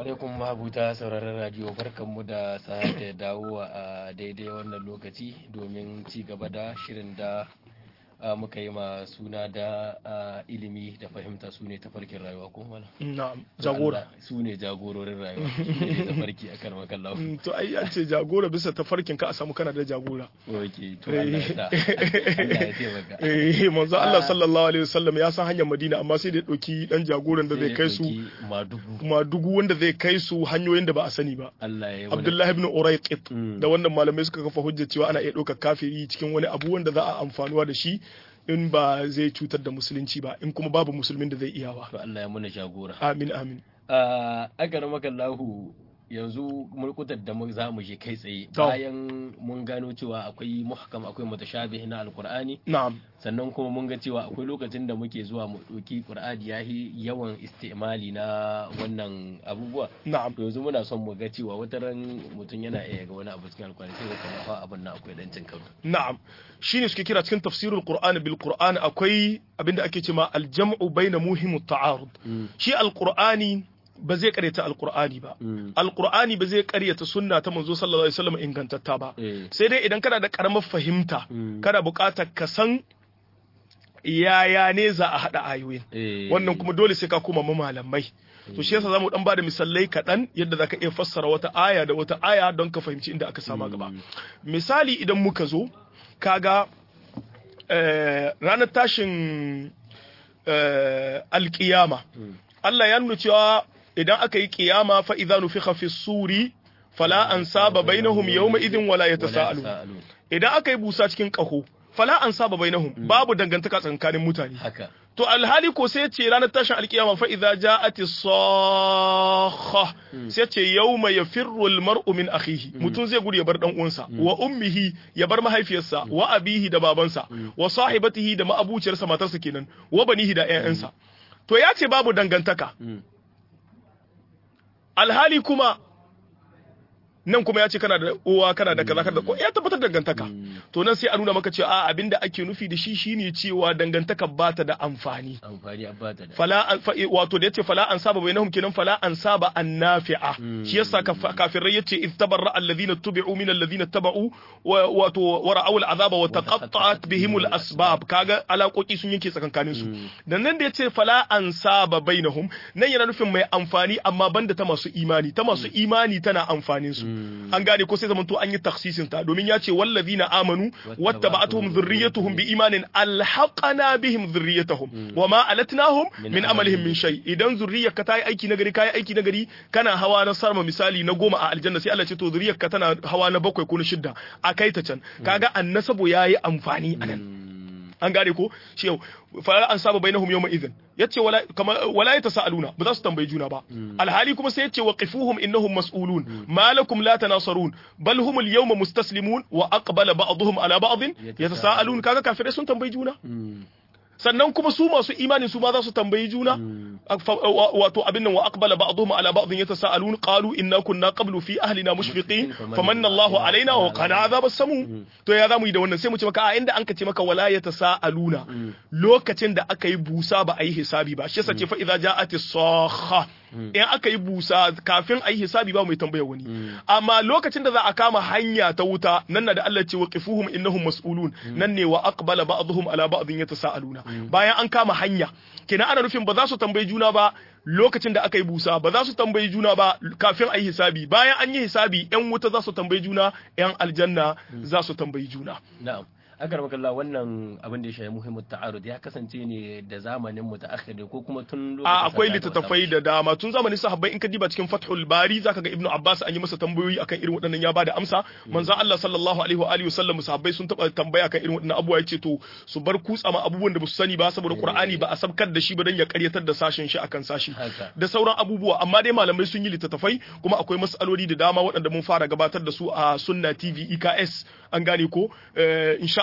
alaikum mabuta sauraron radio barkanmu da sake dawowa a daidai wannan lokaci domin ci gaba da shirin da muka yi ma suna da ilimi da fahimta su ne tafarkin rayuwa ko mana na'am jagora su ne jagororin rayuwa su ne tafarki akan makallahu to ai an ce jagora bisa tafarkin ka a samu kana da jagora oke to Allah ya sa Allah ya taimaka eh manzo Allah sallallahu alaihi wasallam ya san hanyar Madina amma sai da ya dauki dan jagoran da zai kai su madugu kuma dugu wanda zai kai su hanyoyin da ba a sani ba Allah ya Abdullahi ibn Urayqit da wannan malamai suka kafa hujja cewa ana iya ɗaukar kafiri cikin wani abu wanda za a amfanuwa da shi in ba zai cutar da musulunci ba in kuma babu musulmin da zai iyawa to Allah ya muna jagora amin amin a agar makallahu yanzu mulkutar da za mu je kai tsaye bayan mun gano cewa akwai muhkam akwai mutashabih na alqur'ani na'am sannan kuma mun ga cewa akwai lokacin da muke zuwa mu ɗauki qur'ani yahi yawan istimali na wannan abubuwa na'am to yanzu muna son mu ga cewa wata ran mutum yana iya ga wani abu cikin alqur'ani sai ka fa abin nan akwai dan cin karo na'am shine suke kira cikin tafsirul qur'ani bil qur'ani akwai abinda ake cewa al-jam'u baina muhimut ta'arud shi alqur'ani ba zai karyata alkur'ani ba alkur'ani ba zai karyata sunna ta manzo sallallahu alaihi wasallam ingantatta ba sai dai idan kana da karamar fahimta kana buƙatar ka san yaya ne za a haɗa ayoyin wannan kuma dole sai ka koma malamai to shi yasa zamu dan bada misalai kaɗan yadda zaka iya fassara wata aya da wata aya don ka fahimci inda aka sama gaba misali idan muka zo kaga ranar tashin alkiyama Allah ya nuna cewa idan aka yi kiyama fa idza nufikha fi suri fala ansaba bainahum yawma idin wala yatasaalu idan aka yi busa cikin kaho fala ansaba bainahum babu dangantaka tsakanin mutane haka to alhali ko sai ce ranar tashin alkiyama fa idza ja'ati sakha sai ce yawma yafirru almar'u min akhihi mutum zai gudu ya bar dan uwansa wa ummihi ya bar mahaifiyarsa wa abihi da babansa wa sahibatihi da ma'abuciyarsa matarsa kenan wa banihi da ƴaƴansa to ya ce babu dangantaka alhali kuma nan kuma ya ce kana da uwa kana da kaza kana da ya tabbatar dangantaka to nan sai a nuna maka cewa a abinda ake nufi da shi shine cewa dangantaka ba ta da amfani amfani ba ta da fala an fa wato da yace fala an saba bainahum kenan fala an saba an nafi'a shi yasa kafirai yace iz tabarra alladhina tubi'u min alladhina taba'u wato wa ra'aw al'azaba wa taqatta'at bihim al-asbab kaga alaƙoƙi sun yanke tsakankanin su dan nan da yace fala an saba bainahum nan yana nufin mai amfani amma banda ta masu imani ta masu imani tana amfanin su an gane ko sai zamanto an yi taksisin ta domin ya ce wallazina amanu wattaba'atuhum dhurriyyatuhum bi imanin alhaqana bihim dhurriyyatuhum wama alatnahum min amalihim min shay idan zurriyyarka ta yi aiki nagari kai aiki nagari kana hawa na sarma misali na goma a aljanna sai Allah ce to zurriyyarka tana hawa na bakwai ko na shidda a kai ta can kaga annasabo yayi amfani anan an gane ko shi yau fa an saba bainahum yawma idhin yace wala kama wala yatasaaluna ba za su tambayi juna ba alhali kuma sai yace waqifuhum innahum mas'ulun ma lakum la tanasarun bal hum al-yawma mustaslimun wa aqbala ba'dhum ala ba'd yatasaalun kaga kafirai sun tambayi juna sannan kuma su masu imani su ma za su tambayi juna wato abin nan wa aqbala ba'dhum ala ba'd yatasaalun qalu inna kunna qablu fi ahlina mushfiqin famanna Allahu alaina wa qana azabas samu to ya zamu yi da wannan sai mu ce maka a inda an ka ce maka wala yatasaaluna lokacin da aka yi busa ba a yi hisabi ba shi yasa ce fa idza ja'atis sakha in aka yi busa kafin a yi hisabi ba mai tambaya wani amma lokacin da za a kama hanya ta wuta nan na da Allah ce waqifuhum innahum mas'ulun nan ne wa aqbala ba'dhum ala ba'dhin yatasaaluna bayan an kama hanya kenan ana nufin ba za su tambayi juna ba lokacin da aka yi busa ba za su tambayi juna ba kafin a yi hisabi bayan an yi hisabi yan wuta za su tambayi juna yan aljanna za su tambayi juna na'am akar makalla wannan abin da ya shafi muhimmin ta'arud ya kasance ne da zamanin mu ta akhiri ko kuma tun lokacin a akwai littattafai da dama tun zamanin sahabbai in ka diba cikin fathul bari zaka ga ibnu abbas an yi masa tambayoyi akan irin waɗannan ya bada amsa manzo Allah sallallahu alaihi wa alihi wasallam sahabbai sun taba tambaya akan irin waɗannan abubuwa yace to su bar kutsa ma abubuwan da ba su sani ba saboda qur'ani ba a sabkar da shi ba dan ya karyatar da sashen shi akan sashi da sauran abubuwa amma dai malamai sun yi littattafai kuma akwai mas'aloli da dama waɗanda mun fara gabatar da su a sunna tv eks an gane ko insha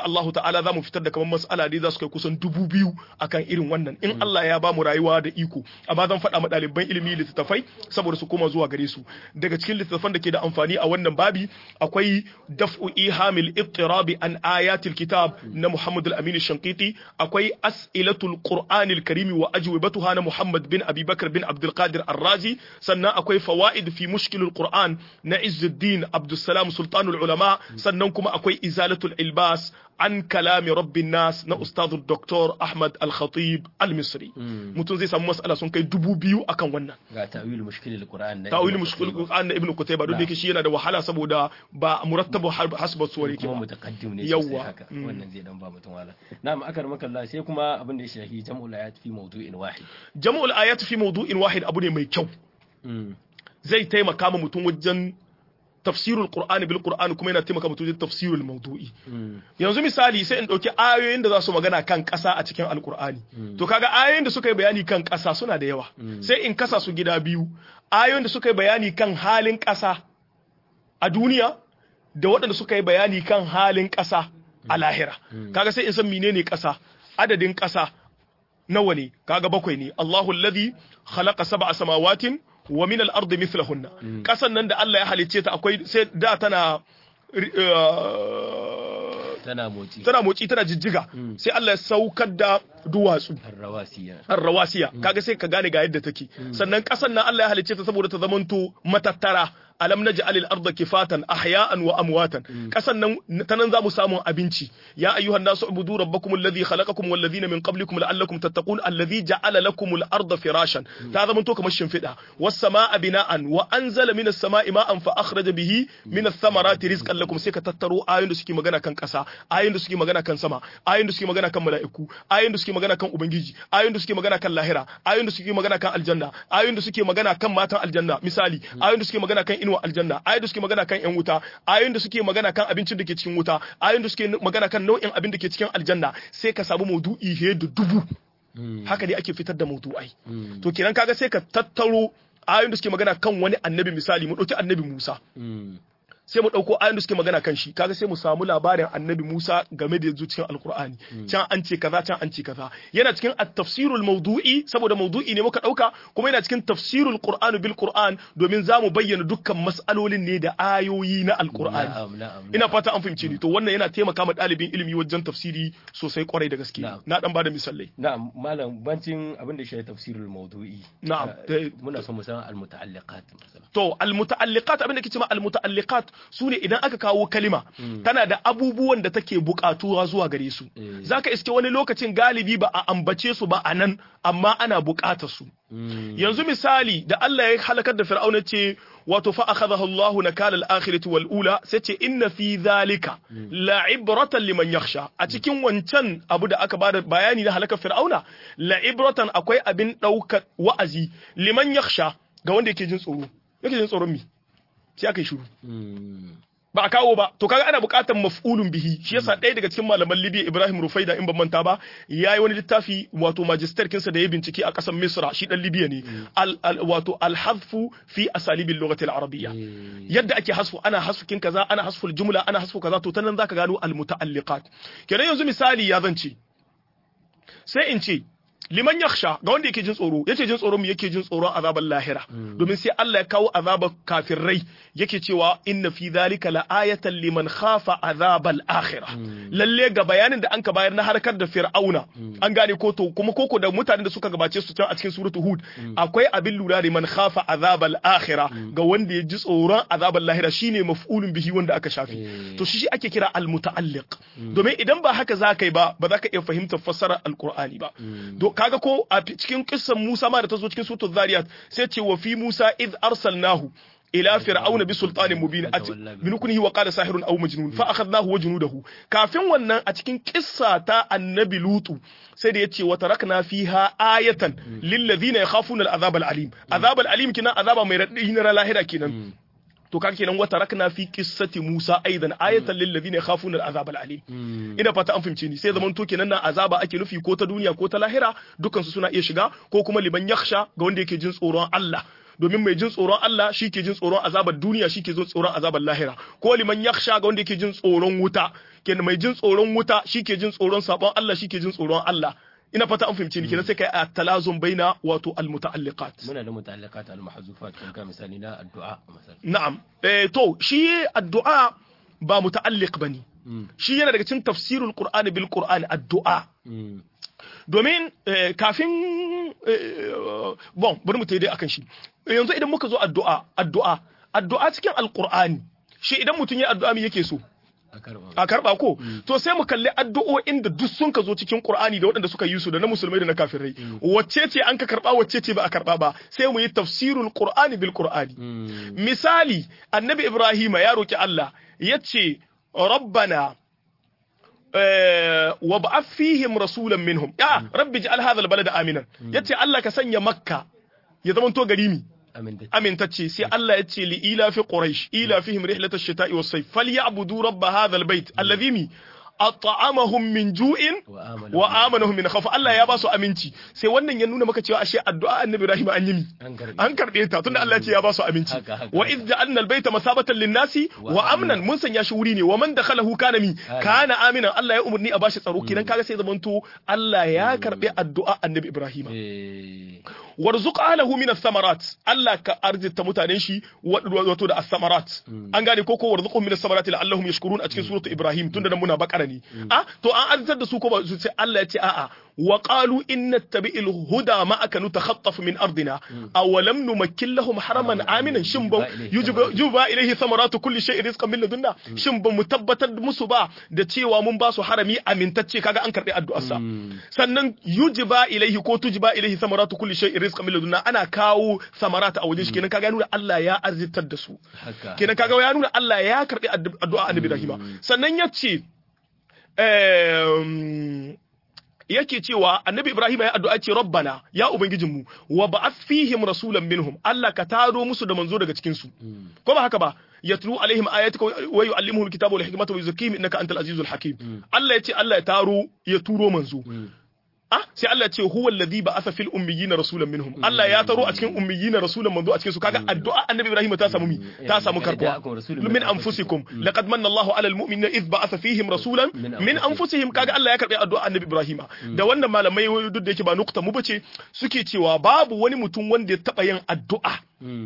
Allah ta'ala za mu fitar da kamar mas'ala dai za su kai kusan dubu biyu akan irin wannan in Allah ya ba mu rayuwa da iko amma zan faɗa ma ɗaliban ilimi littattafai saboda su koma zuwa gare su daga cikin littattafan da ke da amfani a wannan babi akwai daf'u ihamil ittirabi an ayatil kitab na Muhammad al-Amin Shankiti akwai as'ilatul Qur'anil Karim wa ajwibatuha na Muhammad bin Abi Bakar bin Abdul Qadir Ar-Razi sannan akwai fawaid fi mushkilul Qur'an na Izzuddin Abdul Salam Sultanul Ulama sannan kuma akwai izalatul ilbas an kalami rabbin nas na ustadu Dr. Ahmad Al-Khatib Al-Misri mutum zai samu mas'ala sun kai dubu biyu akan wannan ga ta'wil mushkilul Qur'an na ta'wil mushkilul Qur'an na Ibn Qutayba duk da yake shi yana da wahala saboda ba murattabu hasba suwar yake kuma ba mutaqaddim ne Yawwa. sosai haka wannan zai dan ba mutum wala na'am akar makalla sai kuma abin da ya shafi jam'ul ayat fi mawdu'in wahid jam'ul ayat fi mawdu'in wahid abu ne mai kyau zai taimaka ma mutum wajen tafsirul qur'ani bil qur'ani kuma yana taimaka mutum wajen tafsirul mawdu'i yanzu misali sai in dauki ayoyin da za su magana kan ƙasa a cikin alqur'ani to kaga ayoyin da suka yi bayani kan ƙasa suna da yawa sai in kasa su gida biyu ayoyin da suka yi bayani kan halin ƙasa a duniya da waɗanda suka yi bayani kan halin ƙasa a lahira kaga sai in san menene ƙasa adadin ƙasa nawa ne kaga bakwai ne Allahu alladhi khalaqa sab'a samawatin wa min al-ardi mithlahunna kasan nan da Allah ya halicce ta akwai sai da tana uh, tana motsi tana motsi tana jijjiga sai Allah ya saukar da duwatsu arrawasiya arrawasiya kaga sai ka gane ga yadda take sannan kasan nan Allah ya halicce ta saboda ta zamanto matattara alam naj'al al-ardha kifatan ahya'an wa amwatan kasan nan ta nan zamu samu abinci ya ayyuhan nasu ubudu rabbakum alladhi khalaqakum wal ladhina min qablikum la'allakum tattaqun alladhi ja'ala lakum al-ardha firashan ta zamanto kamar shimfida was samaa bina'an wa anzala minas samaa'i ma'an fa akhraja bihi minas thamarati rizqan lakum sai ka tattaro ayoyin da suke magana kan kasa ayoyin da suke magana kan sama ayoyin da suke magana kan mala'iku ayoyin da suke magana kan ubangiji ayoyin da suke magana kan lahira ayoyin da suke magana kan aljanna ayoyin da suke magana kan matan aljanna misali ayoyin da suke magana kan inuwa aljanna ayoyin da suke magana kan yan wuta ayoyin da suke magana kan abincin da ke cikin wuta ayoyin da suke magana kan nau'in abin da ke cikin aljanna sai ka samu maudu'i he da dubu haka ne ake fitar da maudu'ai to kenan kaga sai ka tattaro ayoyin da suke magana kan wani annabi misali mu dauki annabi Musa sai mu ɗauko ayoyin da suke magana kan shi kaga sai mu samu labarin annabi Musa game da yanzu cikin alkur'ani can an ce kaza can an ce kaza yana cikin at-tafsirul mawdu'i saboda mawdu'i ne muka ɗauka kuma yana cikin tafsirul qur'ani bil qur'an domin za mu bayyana dukkan mas'alolin ne da ayoyi na alkur'ani na'am na'am ina fata an fahimce ni to wannan yana taimaka ma ɗalibin ilimi wajen tafsiri sosai kwarai da gaske Na'am. na dan bada misalai na'am malam bancin abin da ya shafi tafsirul mawdu'i Na'am. eh, muna son mu san al-muta'alliqat masalan To, almuta'alliqat abin da ke cewa almuta'alliqat su ne idan aka kawo kalima tana da abubuwan da take buƙatuwa zuwa gare su. Eh. Zaka iske wani lokacin galibi ba a ambace su ba a nan amma ana buƙatar su. Yanzu misali da Allah ya halakar da Fir'auna ce wato fa akhadahu Allahu nakala al-akhirati wal ula sai ce inna fi dhalika la'ibratan liman yakhsha a cikin wancan abu da aka bada bayani na halakar Fir'auna la'ibratan akwai abin ɗaukar wa'azi liman yakhsha ga wanda yake jin tsoro yake jin tsoron mi sai aka yi shiru ba a kawo ba to kaga ana buƙatar maf'ulun bihi shi yasa ɗaya daga cikin malaman Libya Ibrahim Rufaida in ban manta ba yayi wani littafi wato magister kinsa da ya bincike a ƙasar Misra shi dan Libya ne al, al, wato al-hadfu fi asalibil lughati al-arabiyya yadda ake hasfu ana hasfukin kaza ana hasful jumla ana hasfu kaza to ta nan zaka gano al-muta'alliqat kenan yanzu misali ya zance sai in ce liman yakhsha ga wanda yake jin tsoro yace jin tsoron mu yake jin tsoron azaban lahira domin sai Allah ya kawo azabar kafirai yake cewa inna fi dhalika la'ayatan liman khafa azabal akhirah lalle ga bayanin da anka bayar na harkar da fir'auna an gane ko to kuma koko da mutanen da suka gabace su can a cikin suratu hud akwai abin lura da man khafa azabal akhirah ga wanda ya ji tsoron azabal lahira shine maf'ulun bihi wanda aka shafi to shi ake kira al muta'alliq domin idan ba haka za ka yi ba ba za ka iya fahimtar fassarar alqur'ani ba kaga ko a cikin kissan Musa ma da ta zo cikin suratul Zariyat sai ce wa fi Musa id arsalnahu ila fir'auna bi sultanin mubin min kunhi wa qala sahirun aw majnun fa akhadnahu wa junudahu kafin wannan a cikin kissa ta annabi lutu sai da yace wa tarakna fiha ayatan lil ladina yakhafuna al azab al alim azab al alim kina azaba mai radadi na lahira kenan to kan kenan wata rakna fi qissati Musa aidan ayatan lil ladina yakhafuna al-azab al-alim ina fata an fahimce ni sai zaman to kenan na azaba ake nufi ko ta duniya ko ta lahira dukkan su suna iya shiga ko kuma liman yakhsha ga wanda yake jin tsoron Allah domin mai jin tsoron Allah shi ke jin tsoron azabar duniya shi ke jin tsoron azabar lahira ko liman yakhsha ga wanda yake jin tsoron wuta kenan mai jin tsoron wuta shi ke jin tsoron sabon Allah shi ke jin tsoron Allah ina fata an fahimce ni kenan sai kai a talazum baina wato almutaalliqat muna da muta'alliqat al-mahzufat kan ka misali na addu'a misali na'am eh to shi addu'a ba muta'alliq bane shi yana daga cikin tafsirul qur'ani bil qur'ani addu'a domin kafin bon bari mu dai akan shi yanzu idan muka zo addu'a addu'a addu'a cikin alqur'ani shi idan mutum ya addu'a me yake so a karba ko to sai mu kalli addu'o'in da duk sun ka zo cikin Qur'ani da waɗanda suka yi su da na musulmai da na kafirai wacce ce an ka karba wacce ce ba a karba ba sai mu yi tafsirul Qur'ani bil Qur'ani misali annabi Ibrahim ya roki Allah yace rabbana wa ba'ath fihim rasulan minhum ya rabbi ij'al hadha al-balada aminan yace Allah ka sanya makka ya zamanto gari mi amintacce sai Allah ya ce li ila fi quraish ila fihim rihlatash shita'i was sayf falyabudu rabb hadha albayt alladhi mi at'amahum min ju'in wa amanahum min khawf Allah ya ba su aminci sai wannan ya nuna maka cewa ashe addu'a annabi Ibrahim an yi mi an karbe ta tunda Allah ya ce ya ba su aminci wa idh ja'alna albayta masabatan lin-nasi wa amnan mun sanya shi wuri ne wa man dakhalahu kana mi kana aminan Allah ya umurni a bashi tsaro kenan kaga sai zamanto Allah ya karbe addu'a annabi Ibrahim warzuq ahlahu min ath-thamarat Allah ka arzita mutanen shi wato da as-samarat an gane ko ko warzuqhum min ath-thamarat la'allahum yashkurun a cikin suratu Ibrahim tunda nan muna bakara ne a to an arzitar da su ko ba su sai Allah ya ce a'a wa qalu inna tabi'il huda ma'aka nutakhattaf min ardina aw lam numakkin lahum haraman aminan shin ba yujuba ilayhi thamaratu kulli shay'in rizqan min ladunna shin ba mu tabbatar musu ba da cewa mun ba su harami amintacce kaga an karbi addu'arsa sannan yujiba ilayhi ko tujiba ilayhi thamaratu kulli shay'in rizqan min ladunna ana kawo samarata a wajen shi kenan kaga ya nuna Allah ya arzitar da su kenan kaga ya nuna Allah ya karbi addu'a annabi Ibrahim sannan yace yake cewa annabi Ibrahim ya addu'a ce rabbana ya ubangijinmu wa ba'ath fihim rasulan minhum Allah ka taro musu da manzo daga cikin su ko ba haka ba yatlu alaihim ayatika wa yuallimuhum alkitaba wal hikmata wa yuzakkihim innaka antal azizul hakim Allah yace Allah ya taro ya turo manzo ah sai Allah ce huwa alladhi ba'atha fil ummiyina rasulan minhum Allah ya taro a cikin ummiyina rasulan manzo a cikin su kaga addu'a annabi Ibrahim ta samu mi ta samu karbuwa min anfusikum laqad manna Allahu 'ala almu'minina idh ba'atha fihim rasulan min anfusihim kaga Allah ya karbi addu'a annabi Ibrahim da wannan malamai duk da yake ba nukta mu bace suke cewa babu wani mutum wanda ya taba yin addu'a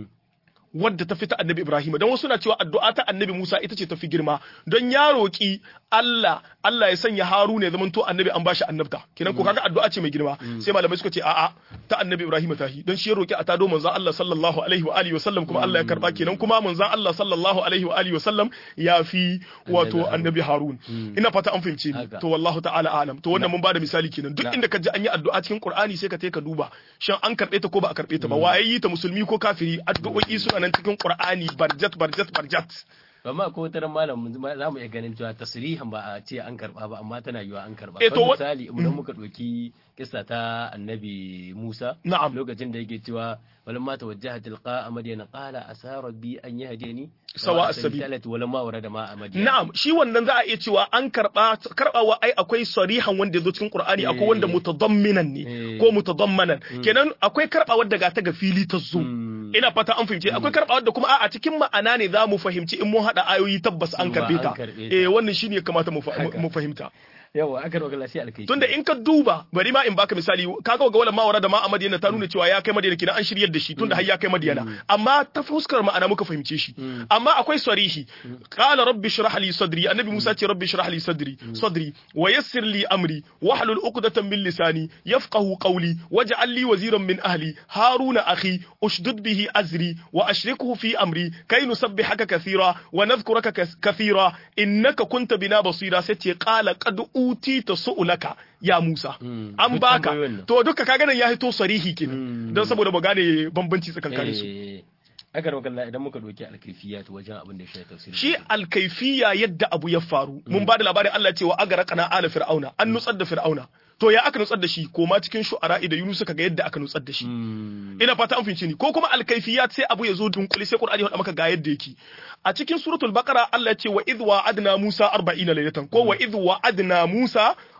wadda ta fi ta annabi Ibrahim don wasu na cewa addu'a ta annabi Musa ita ce ta fi girma don ya roƙi Allah Allah ya sanya Haruna ya zamanto annabi an bashi annabta kenan ko kaga addu'a ce mai girma sai malamai suka ce a'a ta annabi Ibrahim ta hi don shi ya roƙi a tado manzon Allah sallallahu alaihi wa alihi wa sallam kuma Allah ya karba kenan kuma manzon Allah sallallahu alaihi wa alihi wa sallam ya fi wato annabi Harun ina fata an fahimce ni to wallahu ta'ala alam to wannan mun bada misali kenan duk inda ka ji an yi addu'a cikin Qur'ani sai ka ka duba shin an karbe ta ko ba a karbe ta ba waye yi ta musulmi ko kafiri addu'o'i suna nan cikin Qur'ani barjat barjat barjat amma ko wata ran malam za mu iya ganin cewa tasrihan ba a ce an karba ba amma tana yiwa an karba Eh, to wa- misali idan muka ɗauki kissa ta annabi Musa Na'am. lokacin da yake cewa walamma tawajjaha tilqa madyana qala asa rabbi an yahdini Sawa as-sabil. walamma warada ma madyana Na'am, shi wannan za a iya cewa an karba karbawa ai akwai sarihan wanda ya zo cikin Qur'ani akwai wanda Eh. mutadamminan ne Eh. ko mutadammanan. Kenan akwai karbawar da ga ta ga fili ta zo. Mm. Ina fata an fahimci akwai karbawar da kuma a cikin ma'ana ne za mu fahimci in mun hada ayoyi tabbas an Cewa karbe an ta. karbe ta. Eh wannan shine ya kamata mu fa- Haka. mu fahimta. yawa aka roƙa lafiya alkai Tunda in ka duba bari ma in baka misali kaga ga wala mawara da ma a Madina ta nuna cewa ya kai Madina kina an shiryar da shi tunda har ya kai Madina amma ta fuskar ma'ana muka fahimce shi amma akwai sarihi qala rabbi shrah li sadri annabi Musa ce rabbi shrah li sadri sadri wa yassir li amri wahlul uqdatan min lisani yafqahu qawli waj'al li waziran min ahli haruna akhi ushdud bihi azri wa ashrikhu fi amri kay nusabbihaka kathira wa nadhkuraka kas- kathira innaka kunta bina basira sai ce qala qad utita su'laka ya Musa an duk baka tambayoyin nan. to duka kaga nan ya hito sarihi kenan Mm. don saboda mu gane bambanci tsakankanin su Eh, aka roƙa Allah idan muka ɗauki alkaifiya to wajen abin da ya shafi tafsiri shi alkaifiya yadda abu ya faru mun ba da labarin Allah cewa agara kana ala fir'auna an nutsar da fir'auna to ya aka nutsar da shi koma cikin shu'ara da Yunus ka ga yadda aka nutsar da shi Mm. ina fata an fahimci ni ko kuma alkaifiyat sai abu ya zo dunkule sai Qur'ani ya faɗa maka ga yadda yake a cikin suratul baqara Allah ya ce wa idh wa'adna Musa 40 laylatan ko wa idh wa'adna Musa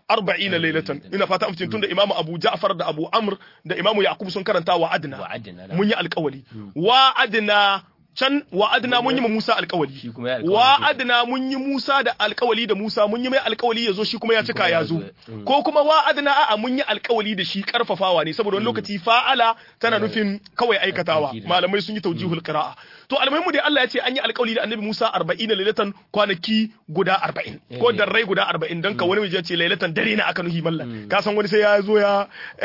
arba'ina laylatan ina fata an tunda imamu abu ja'far da abu amr da imamu yaqub sun karanta wa adna wa'adna mun yi alƙawali wa adna can wa adna mun yi ma Musa alƙawali Shi kuma ya alƙawali wa kenan. adna mun yi Musa da alƙawali da Musa mun yi mai alƙawali ya zo shi kuma ya cika kuma ya ya zo zo, mm. ko kuma wa adna a'a mun yi alƙawali da shi karfafawa ne saboda wani lokaci fa'ala tana nufin kawai aikatawa Aiki da- malamai sun yi taujihul qira'a to almuhimmu dai Allah ya ce an yi alƙawali da Annabi Musa 40 lailatan kwanaki guda 40 ko Eh. darrai guda 40 dan ka wani waje ya ce lailatan dare na aka nuhi mallan ka san wani sai ya zo ya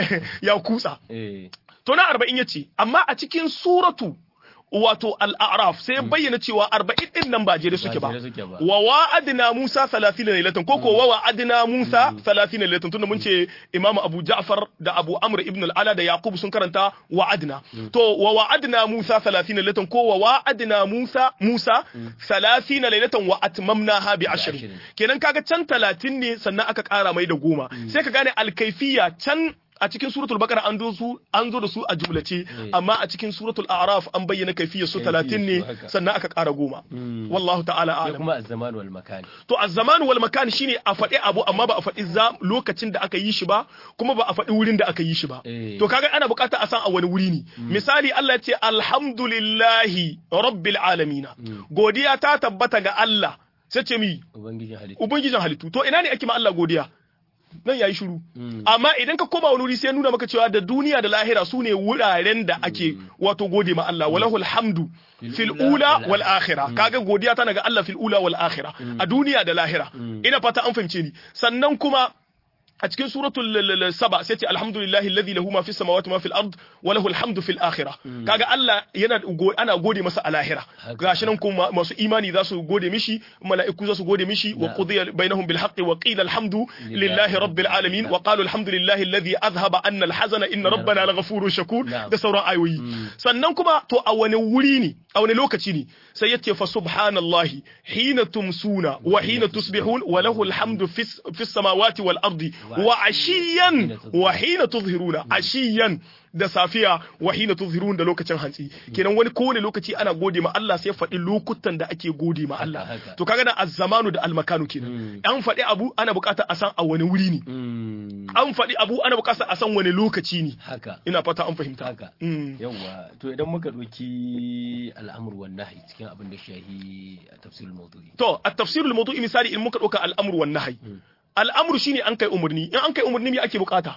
ya kutsa eh to na arba'in ya ce amma a cikin suratu wato al'araf sai ya bayyana cewa arba'in din nan ba jere suke ba jere suke ba. wa wa'adna musa salatina lailatan ko ko wa wa'adna musa salatina lailatan tunda mun ce imamu abu ja'far da abu amr ibn al-ala da yaqub sun karanta wa'adna to wa wa'adna musa salatina lailatan ko wa wa'adna musa musa salatina lailatan wa atmamnaha bi ashrin ashirin. kenan kaga can talatin ne sannan aka kara mai da goma sai ka gane alkaifiya can a cikin suratul bakara an zo su an zo da su a jumlace amma a cikin suratul a'raf an bayyana kaifiyar su Kaifiyar 30 ne su haka. sannan aka kara goma wallahu ta'ala ya alam kuma az-zaman wal makan to az-zaman wal makan shine a faɗi abu amma ba a faɗi za lokacin da aka yi shi ba kuma ba a faɗi wurin da aka yi shi ba Eh. to kaga ana buƙatar a san a wani wuri ne misali Allah ya ce alhamdulillahi rabbil alamin godiya ta tabbata ga Allah sai ce mi ubangijin halittu ubangijin halittu to ina ne ake ma Allah godiya nan yayi shiru amma idan ka koma wani wuri sai ya nuna maka cewa da duniya da lahira su ne wuraren da ake wato gode ma Allah walahul hamdu fil ula wal akhirah kaga godiya tana ga Allah fil ula wal akhirah a duniya da lahira ina fata an fahimce ni sannan kuma a cikin suratul l- l- saba sai ce alhamdulillahi alladhi lahu ma fis samawati ma fil ard wa lahu alhamdu fil akhirah kaga Allah yana go- ana gode masa a lahira Haka. gashi nan kuma masu imani za su gode mishi mala'iku za su gode mishi wa Na'am. qudiya bainahum bil haqqi wa qila alhamdu lillahi rabbil alamin wa qalu alhamdulillahi alladhi adhhaba anna alhazana inna rabbana laghafurur shakur Na'am. da sauran ayoyi sannan kuma to a wani wuri ne a wani lokaci ne sai yace fa subhanallahi hina tumsuna wa hina tusbihun wa lahu alhamdu fis fis samawati wal ardi wa ashiyan wa hina tuzhiruna ashiyan da safiya wa hina tuzhirun da lokacin hantsi kenan wani kowane lokaci ana gode ma Allah sai faɗi lokutan da ake gode ma Allah haka. to kaga na az-zamanu da al-makanu kenan an faɗi abu ana buƙatar a san a wani wuri ne Mm, an faɗi abu ana buƙatar a san wani lokaci ne haka ina fata an fahimta haka Mm. yawwa to idan muka ɗauki al'amur wan nahi cikin abin da shahi a tafsirul mawdu'i To, a tafsirul mawdu'i misali in muka ɗauka al'amur wan nahyi. Al'amur shine an kai umarni, in an kai umarni me ake bukata?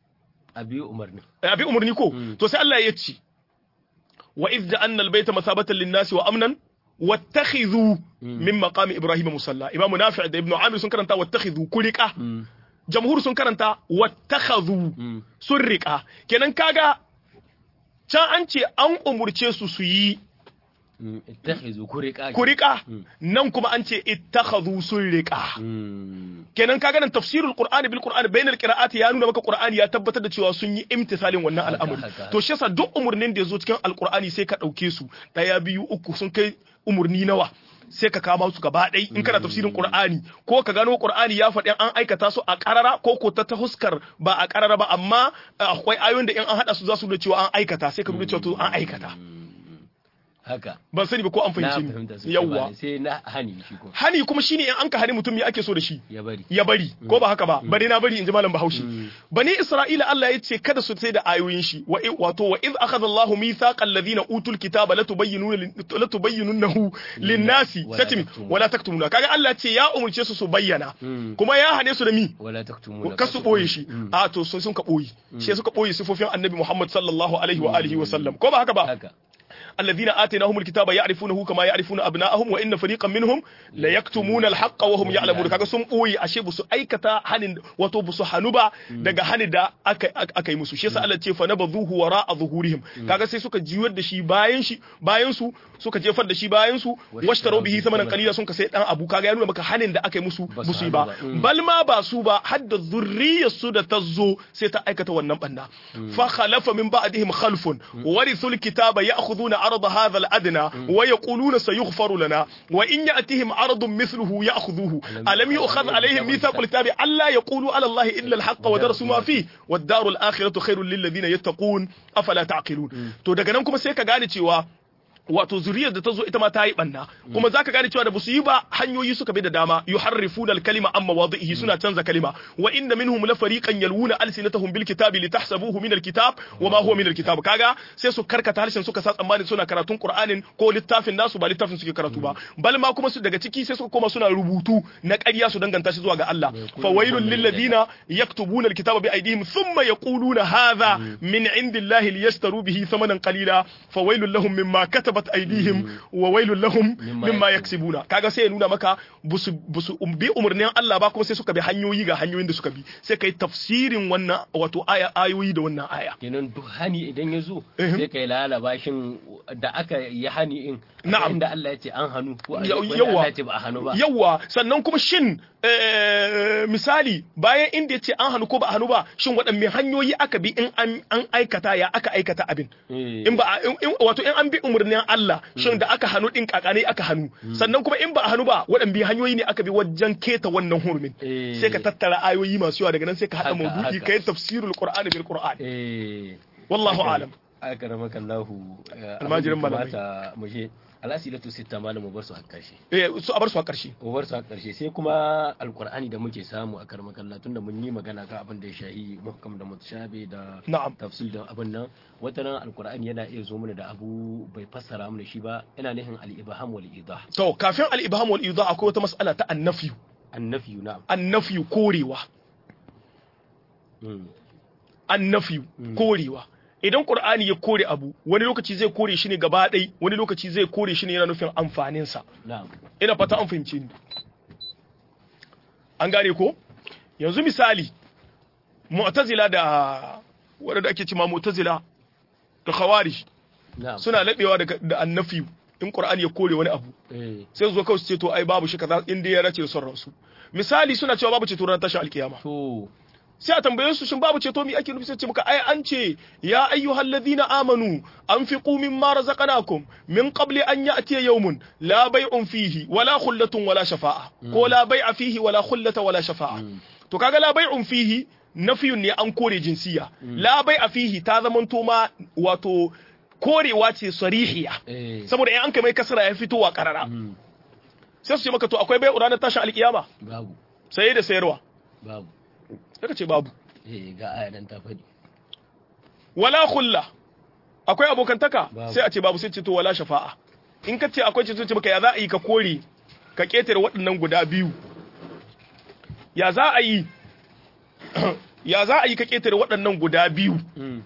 a biyu umarni Eh, Abi umarni ko? To sai Allah ya ce, wa idh ja'alna al-bayta masabatan lin-nasi wa amnan wattakhidhu min maqami Ibrahim musalla. Imam Nafi' da Ibn Amir sun karanta wattakhidhu kulika. Jamhur sun karanta wattakhadhu sun riƙa. Kenan kaga can an ce an umurce su su yi Mm, ittakhizu kuriqa kuriƙa nan kuma an ce ittakhadhu sun riƙa. Mm, kenan kaga nan tafsirul qur'ani bil qur'ani bainal qira'ati ya nuna maka qur'ani ya tabbatar da cewa sun yi imtisalin wannan Haka, al'amari haka, haka. to shi yasa duk umurnin da yazo cikin alqur'ani sai ka dauke su daya biyu uku sun kai umurni nawa sai ka kama su gaba ɗai in kana tafsirin qur'ani ko ka gano qur'ani ya faɗi an aikata su a ƙarara ko ko ta ta huskar ba a ƙarara ba amma akwai ayoyin da in an haɗa su za su nuna cewa an aikata sai ka nuna cewa to an aikata haka ban sani ba ko an na fahimci fahimta ni su yawwa sai na hani shi ko hani kuma shine in an ka hani mutum me ake so da shi ya bari ya bari ko ba haka ba bari na bari in ji malam bahaushe bani isra'ila Allah ya ce kada su sai da ayoyin shi wa i- wato wa iz akhadha Allahu mithaqa alladhina utul kitaba latubayyinuna latubayyinunahu lin-nasi Wala satimi taktumuna. wala taktumuna kaga Allah ya ce ya umurce su su bayyana kuma ya hane su da mi wala taktumuna ka su boye shi a to sun sun ka boye shi suka boye sifofin annabi Muhammad sallallahu alaihi wa alihi wa sallam ko ba haka ba haka الذين آتيناهم الكتاب يعرفونه كما يعرفون أبناءهم وإن فريقا منهم لا يكتمون الحق وهم يعلمون kaga sun boye ashe busu aikata hanin wato busu hanu ba daga hanin da aka aka yi musu shi yasa Allah ce fa nabadhuhu wara'a zuhurihim kaga sai suka jiwar da shi bayan shi bayan su suka jefar da shi bayan su washtaru bihi thamanan qalila sun ka sai dan abu kaga ya nuna maka hanin da aka yi musu Ba su busu yi hanu ba ba. Mm. bal ma ba su ba hadda zurriyar su da ta zo sai ta aikata wannan banna fa khalafa min ba'dihim khalfun warithul kitaba ya'khuduna arda hadha al-adna wa yaquluna sayughfaru lana wa in ya'tihim aradun mithluhu ya'khudhuhu alam yu'khadh alaihim mithaqul kitabi alla yaqulu ala allahi illa al-haqq wa darasu ma fihi wad-darul akhiratu khairul lil ladina yattaqun afala ta'qilun to daga nan kuma sai ka gane cewa wato zuriyar da ta zo ita ma ta yi banna kuma zaka gane cewa da basu yi ba hanyoyi suka bi da dama yuharrifuna al-kalima amma wadhihi suna canza kalima wa inna minhum la fariqan yalwuna alsinatahum bil kitabi litahsabuhu min al-kitab wa ma huwa min al-kitab kaga sai su karkata harshen suka sa tsammani suna karatun Qur'anin ko littafin nasu ba littafin suke karatu ba bal ma kuma su daga ciki sai suka koma suna rubutu na ƙarya su danganta shi zuwa ga Allah fa wailul lil ladina yaktubuna al-kitaba bi aydihim thumma yaquluna hadha min indillahi liyastaru bihi thamanan qalila fa wailul lahum mimma katabat aydihim wa wailul lahum mimma yaksibuna kaga sai ya nuna maka busu busu bi umurnin Allah ba kuma sai suka bi hanyoyi ga hanyoyin da suka bi sai kai tafsirin wannan wato aya ayoyi da wannan aya kenan duk hani idan ya zo sai kai lalaba shin da aka yi hani in Na'am. inda Allah ya ce an hannu ko Ya- inda yawa. Allah ya ce ba a hannu ba yawa sannan kuma shin eh, misali bayan inda ya ce an hannu ko ba a hannu ba shin waɗanne hanyoyi aka bi in an an aikata ya aka aikata abin Eh. in ba a- in- in- wato in an bi umarnin Allah shin da aka hannu din kakane aka hannu sannan kuma in ba a hannu ba waɗanne hanyoyi ne aka bi wajen keta wannan hurumin Eh. sai ka tattara ayoyi masu yawa daga nan sai ka haɗa Haka, maudu'i haka. kai tafsirul qur'ani bil qur'an eh wallahu Haka ne. alam akaramaka Allahu Almajirin malamai. malamai mu je alasilatu sitta malam mu bar su har karshe eh su a bar su a ƙarshe mu bar su har karshe sai kuma alqur'ani da muke samu a karmakan Allah tunda mun yi magana kan abin da ya shahi muhkam da mutashabi da na'am tafsir da abin nan wata ran alqur'ani yana iya zo mana da abu bai fassara mana shi ba yana nufin al-ibham wal idah to kafin al-ibham wal idah akwai wata mas'ala ta annafi annafi na'am annafi korewa Mm. annafi korewa idan qur'ani ya kore abu wani lokaci zai kore shi ne gaba ɗai wani lokaci zai kore shi ne yana nufin amfaninsa na'am ina fata an fahimce ni an gane ko yanzu misali mu'tazila da waɗanda ake cima mu'tazila da khawarij na'am suna laɓewa da, da annafi in qur'ani ya kore wani abu eh sai su zo kawai su ce to ai babu shi kaza in dai ya race da son ransu misali suna cewa babu ceto ranar tashin alkiyama to sai a tambaye su shin babu ceto mi ake nufi sai ce muka ai an ce ya ayyuhal ladina amanu anfiqu mimma razaqnakum min qabli an ya'tiya yawmun la bay'un fihi wala khullatun wala shafa'a ko la bay'a fihi wala khullata wala shafa'a to kaga la bay'un fihi nafiyun ne an kore jinsiya la bay'a fihi ta zamanto ma wato korewa ce sarihiya eh saboda in an kai mai kasara ya fitowa karara mm. sai su ce maka to akwai bai'u ranar tashin alkiyama babu saye da sayarwa babu sai ka ce babu eh ga aya nan ta faɗi wala khulla akwai abokantaka Babu. sai a ce babu sai ce to wala shafa'a in ka ce akwai ce ce maka ya za a yi ka kore ka ketare waɗannan guda biyu ya za a yi ya za a yi ka ketare waɗannan guda biyu mm.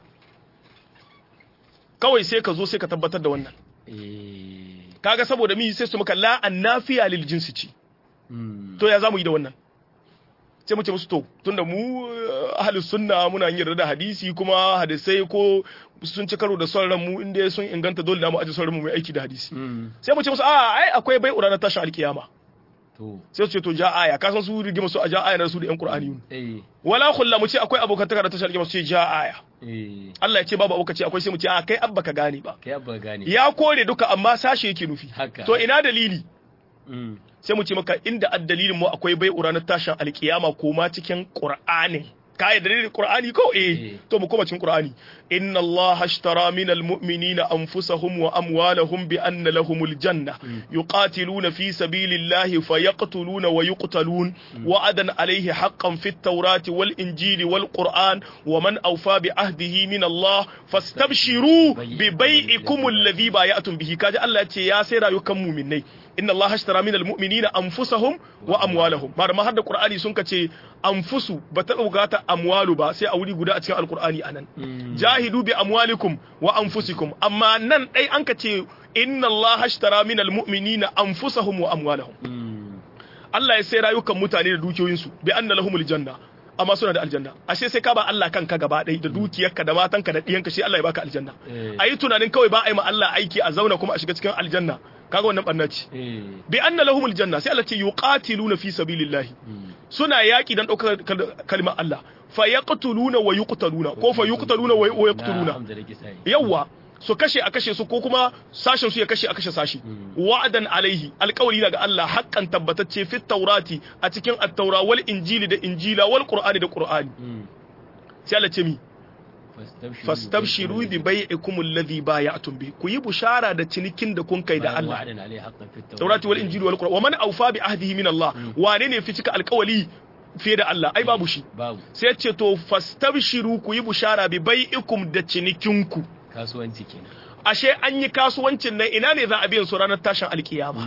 kawai sai ka zo sai ka tabbatar da wannan eh kaga saboda mi sai su maka la annafiya lil jinsi ce mm. to ya za mu yi da wannan sai mu ce musu to tunda mu eh, ahlus sunna muna yin yarda da hadisi kuma hadisai ko sun ci karo da son ran mu inda sun inganta dole na mu aje son ran mu mai aiki da hadisi mm. sai mu ce musu a ai akwai bai na tashin alkiyama to sai su ce to ja aya ka san su rigima su a ja aya na su da yan qur'ani eh wala khulla mu ce akwai abokantaka da tashin alkiyama su ce ja aya eh Allah ya ce babu abokaci akwai sai mu ce a kai abba ka gane ba kai abba gane ya kore duka amma sashe yake nufi Haka. to ina dalili mm. sai mu ce maka inda addalilin mu akwai bai ranar tashin alkiyama ko ma cikin qur'ani ka yi dalilin qur'ani ko eh Eh. to mu koma cikin qur'ani inna allaha ashtara minal mu'minina anfusahum wa amwalahum bi anna lahumul janna yuqatiluna fi sabilillahi fayaqtuluna wa yuqtalun wa'adan alayhi haqqan fit tawrati wal injili wal qur'an wa man awfa bi ahdihi min allah fastabshiru bi bai'ikum alladhi bay'atum bihi kaji Allah ya ce ya sai rayukan mu'minai inna Allah ashtara min almu'minina anfusahum wa amwalahum ba ma har da Qur'ani sun kace anfusu ba ta bukata amwalu ba sai a wuri guda a cikin alqur'ani anan jahidu bi amwalikum wa anfusikum amma nan dai an kace inna Allah ashtara min almu'minina anfusahum wa amwalahum mm. Allah ya sai rayukan mutane da dukiyoyinsu bi anna lahumul janna amma suna da aljanna ashe sai ka ba Allah kanka gaba ɗaya da dukiyarka da matanka da ɗiyanka shi Allah ya baka aljanna Eh. ayi tunanin kawai ba a yi ma Allah aiki a zauna kuma a shiga cikin aljanna kaga wannan barna ce eh bi anna lahumul janna sai Allah ce yuqatiluna fi sabilillahi mm. suna yaki dan daukar kal- kalmar Allah fa yaqtuluna wa yuqtaluna ko fa yuqtaluna wa wa na yaqtuluna hamza da kisai yawa su kashe a kashe su ko kuma sashen su ya kashe a kashe sashi wa'adan alaihi alƙawari daga Allah haƙƙan tabbatacce fit taurati a cikin at-taura wal injili da injila wal qur'ani da qur'ani mm. sai Allah ce mi fastabshiru bi bai'ikum alladhi bay'atum bi ku yi bushara da cinikin da kun kai da Allah Taurati wal Injili wal Qur'an wa man awfa bi ahdihi min Allah wane ne fi cika alƙawali fiye da Allah ai babu shi babu sai ce to fastabshiru ku yi bushara bi bai'ikum da cinikinku kasuwanci kenan ashe an yi kasuwancin nan ina ne za a biyan su ranar tashin alkiyama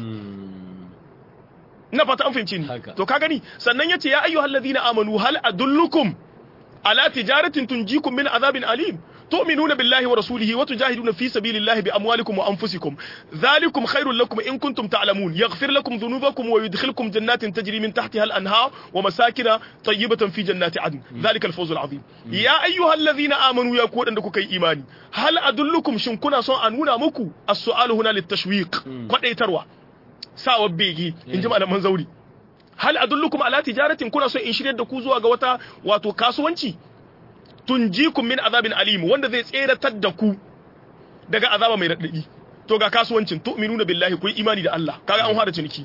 ina fata an fahimci ni Haka. to ka gani sannan yace ya ayyuhal ladina amanu hal adullukum ala tijaratin tunjikum min azabin alim تؤمنون بالله ورسوله وتجاهدون في سبيل الله بأموالكم وأنفسكم ذلكم خير لكم إن كنتم تعلمون يغفر لكم ذنوبكم ويدخلكم جنات تجري من تحتها الأنهار ومساكن طيبة في جنات عدن ذلك الفوز العظيم يا أيها الذين آمنوا يا كود أنكم كي إيماني هل أدلكم شنكنا سوء أنونا مكو السؤال هنا للتشويق قد يتروى ساوى بيجي إن جمع من زوري hal adullukum ala tijaratin kuna so in shiryar da ku zuwa ga wata wato kasuwanci tunjikum min azabin alim wanda zai tseratar da ku daga azaba mai radadi to ga kasuwancin tu'minuna billahi ku yi imani da Allah kaga an fara ciniki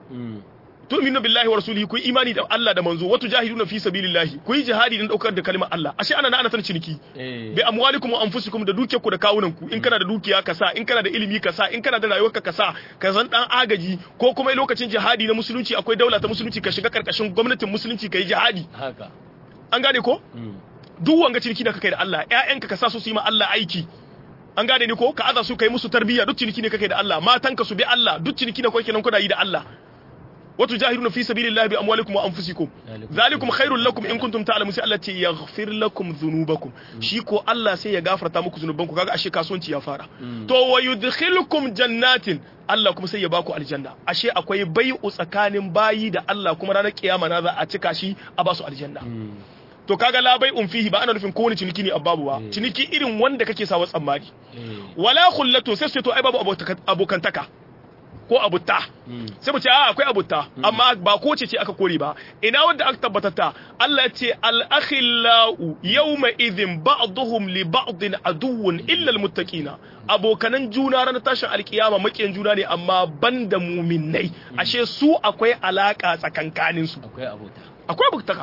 tu'minuna billahi wa rasulihi ku yi imani da Allah da manzo wa tujahiduna fi sabilillahi ku yi jihadi dan daukar da kalmar Allah ashe ana ana san ciniki bi amwalikum wa anfusikum da dukiyarku da kawunan ku in kana da dukiya ka sa in kana da ilimi ka sa in kana da rayuwarka ka sa ka zan dan agaji ko kuma lokacin jihadi na musulunci akwai daula ta musulunci ka shiga karkashin gwamnatin musulunci ka yi jihadi haka an gane ko duk wanga ciniki da kai da Allah ƴaƴanka ka sa su su yi ma Allah aiki an gane ni ko ka aza su kai musu tarbiyya duk ciniki ne kake da Allah matanka su bi Allah duk ciniki ne kake nan kuna yi da Allah wato jahiduna fi sabilillahi bi amwalikum wa anfusikum zalikum khairul lakum in kuntum ta'lamun sai Allah ce yaghfir lakum dhunubakum shi ko Allah sai ya gafarta muku zunubanku kaga ashe kasuwanci ya fara to wa yudkhilukum jannatin Allah kuma sai ya baku aljanna ashe akwai bai'u tsakanin bayi da Allah kuma ranar kiyama na za a cika shi a basu aljanna to kaga la bai'un fihi ba ana nufin kowane ciniki ne ababu ba ciniki irin wanda kake sawa tsammani wala khullatu sai su to ai babu abokantaka ko abutta sai mu ce a akwai abutta amma ba ko ce ce aka kore ba ina wanda aka tabbatar ta Allah ya ce al akhillau yawma idhin ba'dhum li ba'din aduwwun illa al muttaqina abokanan juna ranar tashin alkiyama makiyan juna ne amma banda muminai ashe su akwai alaka tsakankanin su akwai abota akwai abutaka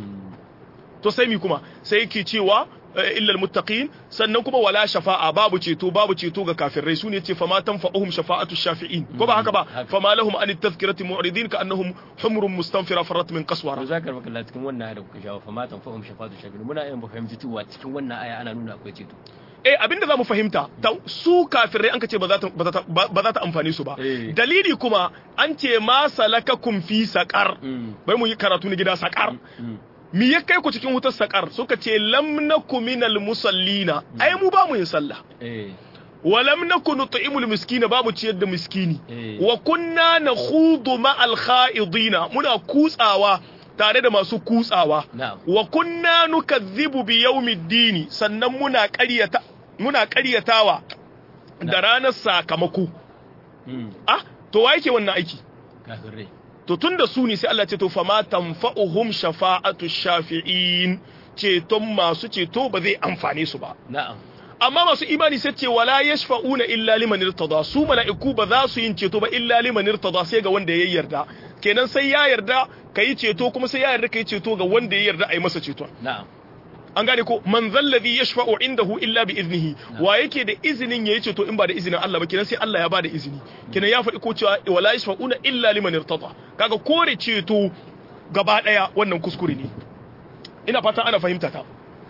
to sai mi kuma sai yake cewa illal muttaqin sannan kuma wala shafa'a babu ceto babu ceto ga kafirai sune ce fama tanfa'uhum shafa'atu shafi'in ko ba haka ba fama lahum an tadhkirati mu'ridin ka annahum humrun mustanfira farat min qaswara to zakar baka Allah cikin wannan aya da kuka shawo fama tanfa'uhum shafa'atu shafi'in muna yin ba fahimci cewa cikin wannan aya ana nuna akwai ceto eh abinda zamu fahimta su kafirai an ka ce ba za ta ba za ta amfane su ba dalili kuma an ce ma salakakum fi saqar bai mu yi karatu na gida saqar mi ya kai ku cikin wutar sakar suka ce lam naku minal musallina ai mu ba mu yin sallah wa lam naku nut'imul miskina ba mu ciyar da miskini wa kunna nakhudu ma'al kha'idina muna kutsawa tare da masu kutsawa wa kunna nukazzibu bi yawmiddini sannan muna ƙaryata muna ƙaryatawa da ranar sakamako ah to wa yake wannan aiki kafirai to tun da su ne sai Allah ce to fama tanfa'uhum shafa'atu shafi'in ceton masu ceto ba zai amfane su ba na'am amma masu imani sai ce wala yashfa'una illa liman irtada su mala'iku ba za su yin ceto ba illa liman irtada sai ga wanda ya yarda kenan sai ya yarda kai ceto kuma sai ya yarda kai ceto ga wanda ya yarda a yi masa ceton na'am an gane ko man zallazi yashfa'u indahu illa bi iznihi wa yake da izinin yayi ceto in ba da izinin Allah ba kenan sai Allah ya ba da izini kenan ya faɗi ko cewa wala yashfa'una illa liman irtada kaga kore ceto gaba daya wannan kuskure ne ina fata ana fahimta ta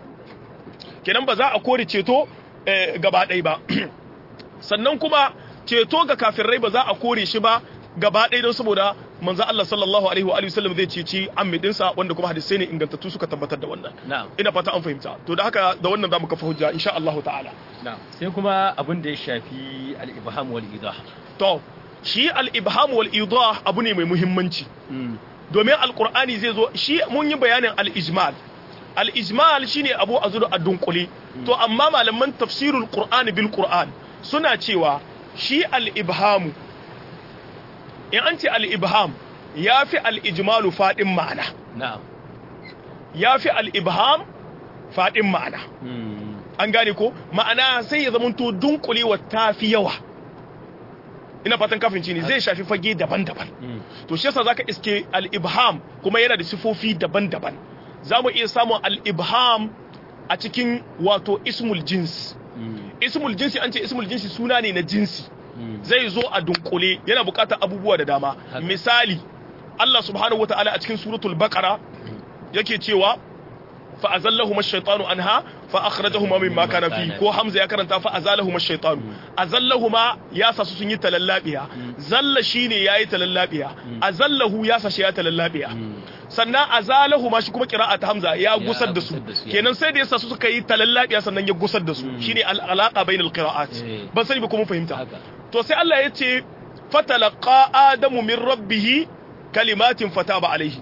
kenan ba za a kore ceto gaba ɗaya ba sannan kuma ceto ga kafirai ba za a kore shi ba gaba ɗaya don saboda manzo Allah sallallahu alaihi wa alihi wasallam zai ceci ammidinsa wanda kuma hadisai ne ingantattu suka tabbatar da wannan ina fata an fahimta to da haka da wannan zamu kafa hujja insha Allah ta'ala sai kuma abin da ya shafi al-ibham wal idah to shi al-ibham wal idah abu ne mai muhimmanci domin alqur'ani zai zo shi mun yi bayanin al-ijmal al-ijmal shine abu azuru a dunkule to amma malaman tafsirul qur'ani bil qur'an suna cewa shi al-ibhamu in an ce al-ibham ya fi al-ijmalu faɗin ma'ana ya fi al-ibham faɗin ma'ana an gane ko ma'ana sai ya zamanto dunkulewa ta fi yawa ina fatan kafin ne zai shafi fage daban-daban to shi yasa zaka iske al-ibham kuma yana da sifofi daban-daban za mu iya samun al-ibham a cikin wato ismul jins ismul jinsi an ce ismul jinsi suna ne na jinsi zai zo a dunkule yana bukatar abubuwa da dama misali Allah subhanahu wataala a cikin suratul baqara yake cewa fa azallahuma ash-shaytanu anha fa akhrajahuma mimma kana fi ko hamza ya karanta fa azalahuma ash-shaytanu azallahuma ya sa su sun yi talallabiya zalla shine yayi talallabiya azallahu ya sa shi ya talallabiya sannan azalahuma shi kuma qira'at hamza ya gusar da su kenan sai da yasa su suka yi talallabiya sannan ya gusar da su shine al-alaqa bainal qira'at ban sani ba kuma fahimta to sai Allah ya ce fatalaqa adamu min rabbih kalimatin fataba alaihi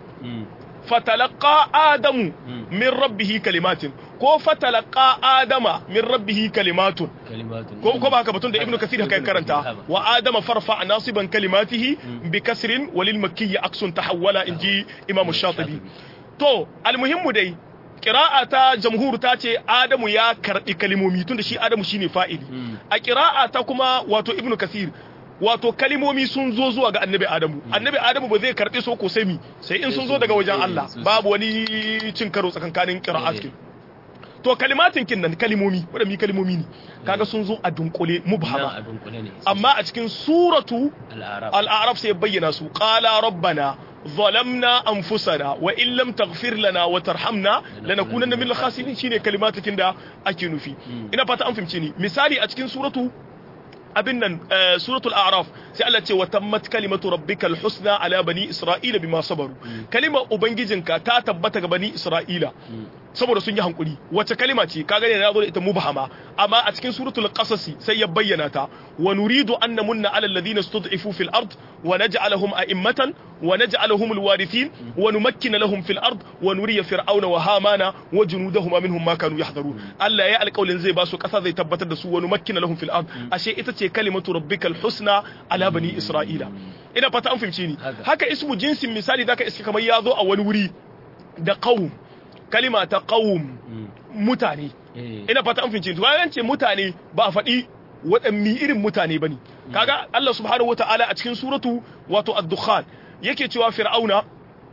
fatalaqa adamu min rabbihi kalimatin ko fatalaqa adama min rabbihi kalimatun ko ko ba haka batun da ibnu kasir haka karanta wa adama farfa nasiban kalimatihi bi kasrin walil makki aksun tahawwala inji imam shatibi to almuhimmu dai qira'a ta jamhur ta ce adamu ya karbi kalimomi tunda shi adamu shine fa'ili a qira'a ta kuma wato ibnu kasir wato kalimomi sun zo zuwa ga annabi adamu annabi adamu ba zai karɓe so ko sai mi sai in sun zo daga wajen Allah babu wani cin karo tsakankanin qira'at kin to kalimatin kin nan kalimomi wanda mi kalimomi ne kaga sun zo a dunkule mubhama amma a cikin suratu al-a'raf sai bayyana su qala rabbana ظلمنا أنفسنا وإن لم تغفر لنا وترحمنا لنكونن من الخاسرين شيني كلمات كندا أكينو في إنا فاتا أنفم شيني مثالي أتكين سورة abin nan suratul a'raf sai Allah ce wa tammat kalimatu rabbikal husna ala bani isra'ila bima sabaru kalimar ubangijinka ta tabbata ga bani isra'ila saboda sun yi hankuri wace kalima ce kaga ne na zo da ita mubhama amma a cikin suratul qasasi sai ya bayyana ta wa nuridu an namunna ala alladhina stud'ifu fil ard wa naj'alahum a'immatan wa naj'alahum alwarithin wa numakkina lahum fil ard wa nuriya fir'auna wa hamana wa junudahum minhum ma kanu yahdharun Allah ya alƙawlin zai ba su ƙasa zai tabbatar da su wa numakkina lahum fil ard ashe ita ce kalimatu rabbikal husna ala bani isra'ila ina fata an fahimce ni haka ismu jinsin misali zaka iska kamar ya zo a wani wuri da qaum kalima ta qawm mutane ina fata an fince to bayan ce mutane ba a faɗi waɗanne irin mutane bane kaga Allah subhanahu wataala a cikin suratu wato ad-dukhan yake cewa fir'auna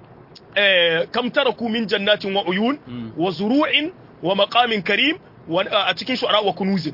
eh kam taraku min jannatin wa uyun wa zuru'in wa maqamin karim a cikin shu'ara wa kunuzin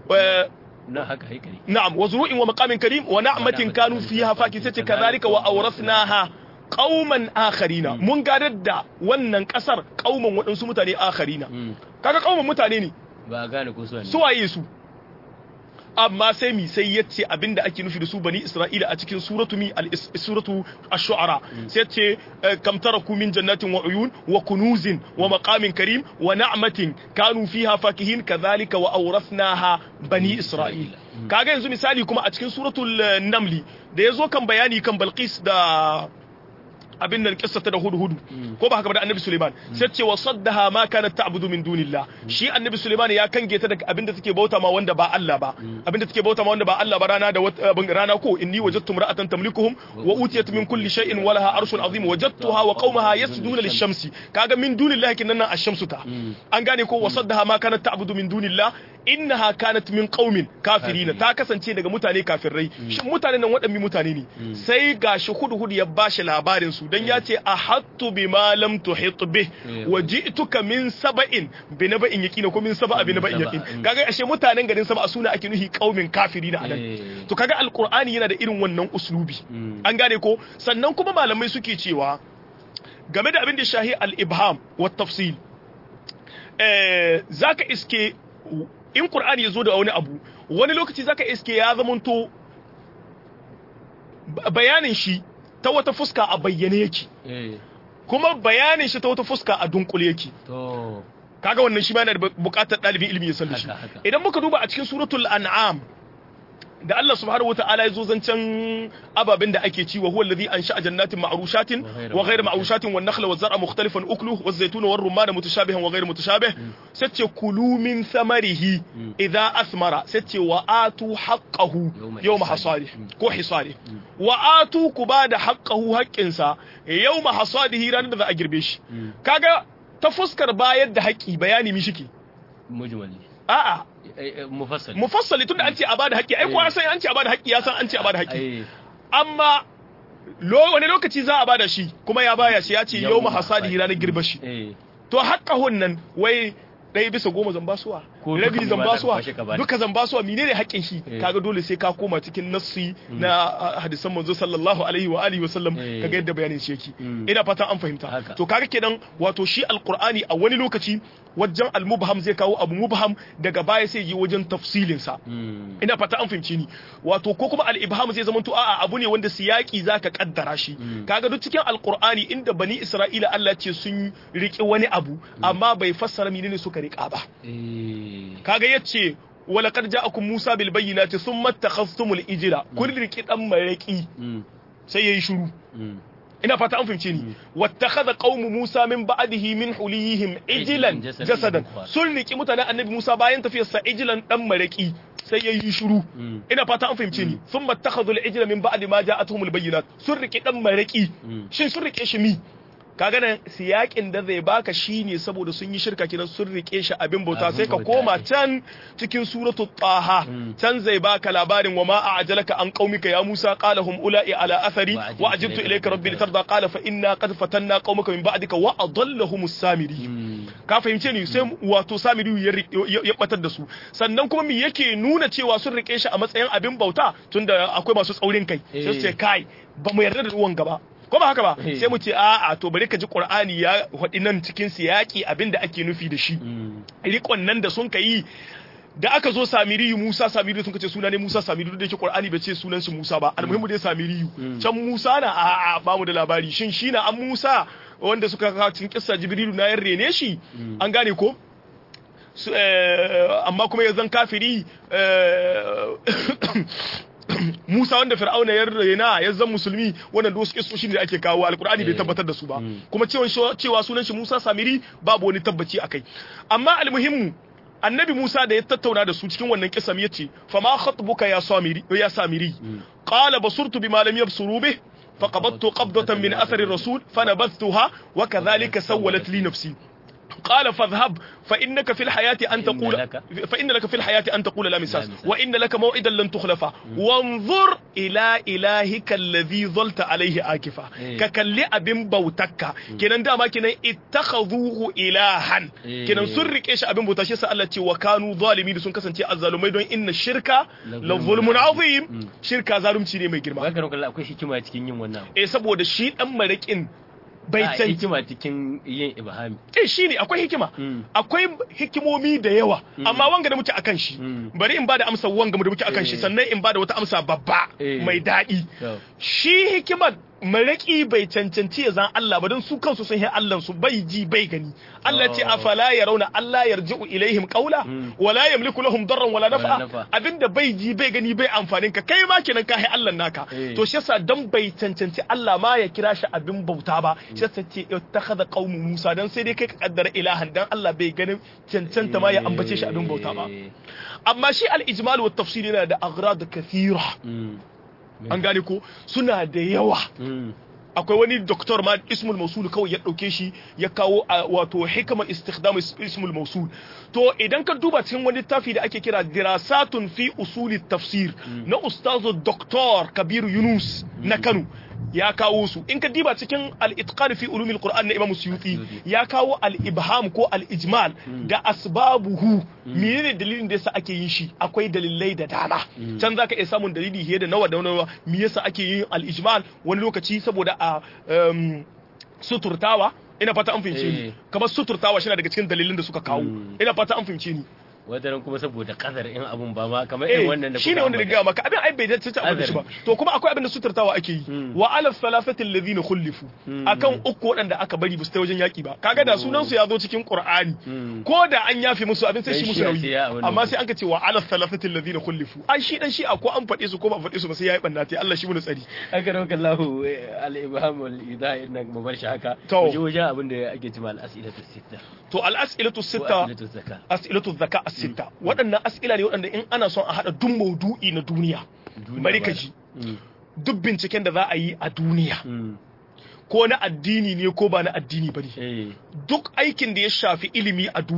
na haka haikali na'am wa zuru'in wa maqamin karim wa na'matin kanu fiha fakisati kadhalika wa awrasnaha qauman akharina mun gadar da wannan kasar kauman waɗansu mutane akharina kaga kauman mutane ne ba gane ko su su waye su amma sai mi sai yace abinda ake nufi da su bani isra'ila a cikin suratu mi suratu ash-shu'ara sai yace kam taraku min jannatin wa uyun wa kunuzin wa maqamin karim wa na'matin kanu fiha fakihin kadhalika wa awrathnaha bani isra'ila kaga yanzu misali kuma a cikin suratul namli da yazo kan bayani kan balqis da abin nan kissata da hudu hudu ko ba haka ba da annabi Suleiman sai ce wa saddaha ma kanat ta'budu min dunillah shi annabi Suleiman ya kange ta daga abin da take bauta ma wanda ba Allah ba abin da take bauta ma wanda ba Allah ba rana da rana ko inni wajadtu imra'atan tamlikuhum wa utiyat min kulli shay'in wa laha arshun azim wajadtuha wa qaumaha yasjuduna lish-shamsi kaga min dunillah kin nan ash-shamsu ta an gane ko wa saddaha ma kanat ta'budu min dunillah innaha kanat min qaumin kafirina ta kasance daga mutane kafirai shin mutanen nan waɗanne mutane ne sai gashi hudu hudu ya bashi labarin su dan ya ce ahattu bima lam tuhit bih wa ji'tuka min saba'in bi naba'in yaqina ko min saba'a bi naba'in yaqin kaga ashe mutanen garin saba'a suna ake nuhi qaumin kafirina anan to kaga alqur'ani yana da irin wannan uslubi an gane ko sannan kuma malamai suke cewa game da abin da shahi al-ibham wa tafsil eh zaka iske in Qur'ani ya zo da wani abu wani lokaci zaka iske ya zamanto bayanin shi ta wata fuska a bayyane yake kuma bayanin shi ta wata fuska a dunkule yake kaga wannan shi ma yana da bukatar ɗalibin ilimi ya san da shi idan muka duba a cikin suratul an'am da Allah subhanahu wata'ala ya zo zancen ababen da ake ci wa huwa alladhi ansha'a jannatin ma'rushatin wa ghayr ma'rushatin wan nakhla waz zar'a mukhtalifan ukluhu waz zaytuna war rumman mutashabihan wa ghayr mutashabih sace kulu min thamarihi idha athmara sace wa atu haqqahu yawma hasadi ko hisadi wa atu ku bada haqqahu haqqinsa yawma hasadihi ranar da za a girbe shi kaga ta fuskar bayar da haƙƙi bayani mi shike mujmali a'a mufassali mufassali tunda an ce a bada haƙƙi ai kowa san an ce a bada haƙƙi ya san an ce a bada haƙƙi amma wani lokaci za a bada shi kuma ya baya shi ya ce yau ma hasadi ranar girba shi to haƙƙahun nan wai ɗaya bisa goma zan basuwa Ko rabi duka zan ma za ka basuwa kwashe ka bani. duka zan basuwa menene haƙƙin shi Eh. kaga dole sai ka koma cikin nassi na ah, hadisan manzo sallallahu alaihi wa alihi wa sallam Eh. kaga yadda bayanin shi yake Mm. ina fatan an fahimta Haka. to kaga kenan wato shi alqur'ani a wani lokaci wajen almubham zai kawo abu mubham daga baya sai yi wajen tafsilin sa Mm. ina fata an fahimci ni wato ko kuma al-ibham zai zama to a'a abu ne wanda siyaki zaka kaddara shi kaga duk cikin alqur'ani inda bani isra'ila Allah ce sun riki wani abu amma bai fassara menene suka rika ba Eh. kaga yace walaqad ja'akum musa bil bayyinati thumma takhastumul ijla kun riki dan maraki Mm. sai yayi shiru Mm. ina fata an fahimce ni wattakhadha qaumu musa min ba'dihi min huliyihim ijlan Jasadan jasadan ukhra. sun riki mutanen annabi musa bayan tafiyar sa ijlan dan maraki sai yayi shiru Mm. ina fata an fahimce ni thumma takhadhu al-ijla min ba'di ma ja'atuhum al-bayyinat sun riki dan maraki Mm. shin sun rike shi mi kaga nan siyakin da zai baka shine saboda sun yi shirka kinan sun rike shi abin bauta Abin sai ka bauta, koma eh. can cikin suratul taha Mm. can zai baka labarin wa ma a'jalaka an qaumika ya Musa qala hum ula'i ala athari Wa ajiltu wa ajiltu ilayka ilayka rabbi rabbi litarda qala fa inna qad fatanna qaumaka min ba'dika wa adallahumus samiri Mm. ka fahimce ni sai wato samiri ya ri- ya ya batar da su sannan kuma me yake nuna cewa sun rike shi a matsayin abin bauta tunda akwai masu tsaurin kai sai su ce Eh. kai ba mu yarda da ruwan gaba ko ba haka ba Eh. sai mu ce a'a to bari ka ji qur'ani ya faɗi nan cikin siyaki abin da ake nufi da shi Mm. rikon nan da sun kai da aka zo samiriyu Musa samiriyu sun kace suna ne Musa samiriyu da yake Qur'ani bai ce sunan shi Musa ba almuhimmu dai samiriyu Mm. can Musa na a a ba mu da labari shin shi na an Musa wanda suka kawo cikin kissa Jibrilu na yan rene shi Mm. an gane ko Su- eh, amma kuma ya zan kafiri eh, Musa wanda Fir'auna ya rena ya zan musulmi wannan da wasu kissoshi ne da ake kawo alkur'ani bai Eh. tabbatar da su ba Mm. kuma cewa cewa sunan shi Musa Samiri babu wani tabbaci akai amma almuhimmu annabi Musa da ya tattauna da su cikin wannan kisam yace fa ma khatbuka ya samiri ya samiri qala basurtu bima lam yabsuru bih فقبضت قبضة من أثر الرسول فنبذتها وكذلك سولت لي نفسي قال فاذهب فإنك في الحياة أن فإن تقول لك- فإن لك في الحياة أن تقول لا مساس لا مساس. وإن لك موعدا لن تخلفه وانظر إلى إلهك الذي ظلت عليه آكفا إيه. ككل أبن بوتك كنن داما كنن اتخذوه إلها إيه. كنن سرك إيش أبن بوتك شيء سألتي وكانوا ظالمين سن كسنتي الظالمين دون إن الشرك لظلم لظلم عظيم Mm. شركة ظالم تشيني mai girma Ba ka kalla akwai hikima cikin yin wannan. eh saboda shi dan marikin bai A, can hikima cikin yin ibhami. eh shine akwai hikima Mm. akwai hikimomi da yawa amma wanga da muke akan shi Mm. bari in bada amsa wanga da muke akan shi Eh. sannan in bada wata amsa babba Eh. mai daɗi To. shi hikimar maraki bai cancanci ya zan Allah ba don su kansu sun yi Allah su bai ji bai gani Allah ce Oh. afala yarawna Allah yarji'u ilaihim qawla Mm. wala yamliku lahum darran wala nafa. nafa abinda bai ji bai gani bai amfanin ka kai ma kenan ka yi Allah naka Eh. to shi yasa dan bai cancanci Allah ma ya kira shi abin bauta ba shi yasa ce ittakhadha qaumu Musa dan sai dai kai ka kaddara ilahan dan Allah bai ganin cancanta ma ya ambace shi abin bauta ba Eh. amma shi al-ijmal wa tafsir yana da aghrad kathira Mm. an gane ko suna da yawa Mm. akwai wani doktor ma ismul mausul kawai ya dauke shi ya kawo a, wato hikama istikhdam is- ismul mausul to idan ka duba cikin wani littafi da ake kira dirasatun fi usuli tafsir na ustazu doktor kabiru yunus na kano ya kawo su in ka diba cikin al-itqan fi ulumil qur'an na imam suyuti ya kawo al-ibham ko al-ijmal da asbabuhu menene dalilin da yasa ake yin shi akwai dalilai da dama can zaka iya samun dalili fiye da nawa da nawa me yasa ake yin al-ijmal wani lokaci saboda a um, suturtawa ina fata an fahimce ni Eh. kamar suturtawa shi na daga cikin dalilin da suka kawo Mm. ina fata an fahimce ni Wataran kuma saboda kadar in abun ba ma kamar irin wannan da shi ne wanda da gaya maka abin ai bai dace ta abin da shi ba to kuma akwai abin da suturtawa ake yi Mm. wa ala thalathati alladhina khulifu Mm. akan uku waɗanda aka bari ba su ta wajen yaki ba kaga da sunan su ya zo cikin qur'ani Mm. ko da an yafe musu abin sai Dan shi musu shi'a nauyi sai ya abin amma nan. sai an ka ce wa ala thalathati alladhina khulifu ai shi dan shi'a ko an faɗe su ko ba a faɗe su ba sai yayi banna tai Allah shi mu tsari aka rauka lahu al-ibham wal idah inna mu bar shi haka To. mu je wajen abin da ake cewa al-as'ilatu sitta to al as'ilatu ko sitta as'ilatu zakka as'ilatu zaka as-sitta waɗannan as'ila ne waɗanda in ana son a hada duk maudu'i na duniya Duniya bari ba ka da- ji Mm. duk binciken da za a yi a duniya Mm. ko na addini ne ko ba na addini ba ne eh duk aikin da ya shafi ilimi a duniya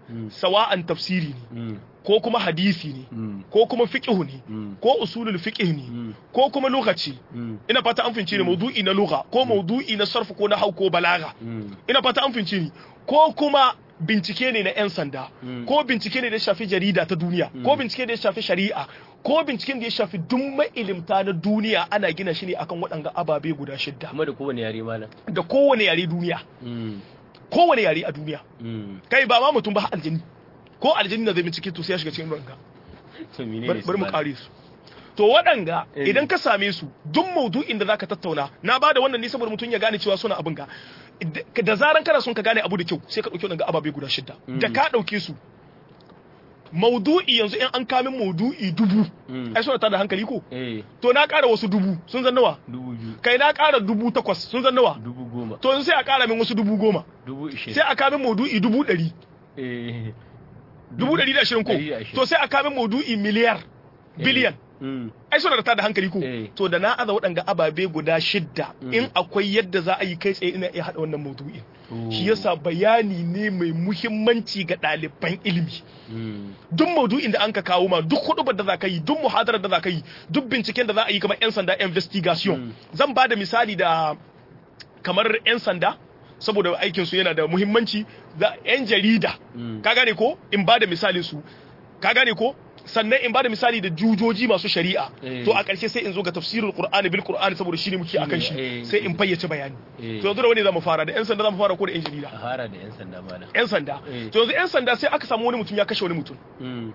Mm. sawa'an tafsiri ne Mm. ko kuma hadisi ne Mm. ko kuma fiqh ne Mm. ko usulul fiqh ne Mm. ko kuma lokaci Mm. ina fata an fince ne maudu'i na lugha ko maudu'i na sarf ko na hau ko balaga Mm. ina fata an fince ni ko kuma bincike ne na 'yan sanda Mm. ko bincike ne da ya shafi jarida ta duniya ko bincike da ya shafi shari'a ko binciken da ya shafi duk mailimta na duniya ana gina shi ne akan waɗanga ababe guda shidda kuma da kowane yare malam da kowane yare duniya Mm. kowane yare a duniya Mm. kai ba ma mutum ba har aljini ko aljini na zai bincike to sai ya shiga cikin ranka to menene bari su bari mu malam? kare su to waɗanga Eh. idan ka same su duk maudu'in da zaka tattauna na bada wannan ne saboda mutum ya gane cewa suna abin ga da- da zaran kana son ka gane abu da kyau sai ka dauki wannan ababe guda shida da ka dauke su maudu'i yanzu in an kamin maudu'i dubu Mm. ai suna tada hankali ko eh to na ƙara wasu dubu sun zan nawa dubu biyu kai na ƙara dubu takwas sun zan nawa dubu goma to yanzu sai a ƙara min wasu dubu goma dubu ishirin sai a kamin maudu'i dubu ɗari eh dubu ɗari da ashirin ko Ɗari da ashirin. to sai a kamin maudu'i miliyar biliyan Mm. ai suna da tada hankali ko Eh. to da na aza waɗanga ababe guda shidda Mm. in akwai yadda za a yi kai tsaye ina iya haɗa wannan maudu'in Oh. shi yasa bayani ne mai muhimmanci ga ɗaliban ilimi Mm. duk maudu'in da an ka kawo ma duk hudubar da za ka yi duk muhadarar da za ka yi duk binciken da za a yi kamar 'yan sanda investigation Mm. zan ba da misali da kamar 'yan sanda saboda aikin su yana da muhimmanci da 'yan jarida Mm. ka gane ko in ba da misalin su ka gane ko sannan in ba da misali da jujoji masu shari'a Eh. to a ƙarshe sai in zo ga tafsirul qur'ani bil qur'ani saboda shi ne muke akan shi eh. sai in fayyace bayani Eh. to yanzu da wani zamu fara da 'yan sanda zamu fara ko da 'yan jarida a fara da yan sanda malam 'yan sanda Eh. to yanzu 'yan sanda sai aka samu wani mutum ya kashe wani mutum Mm.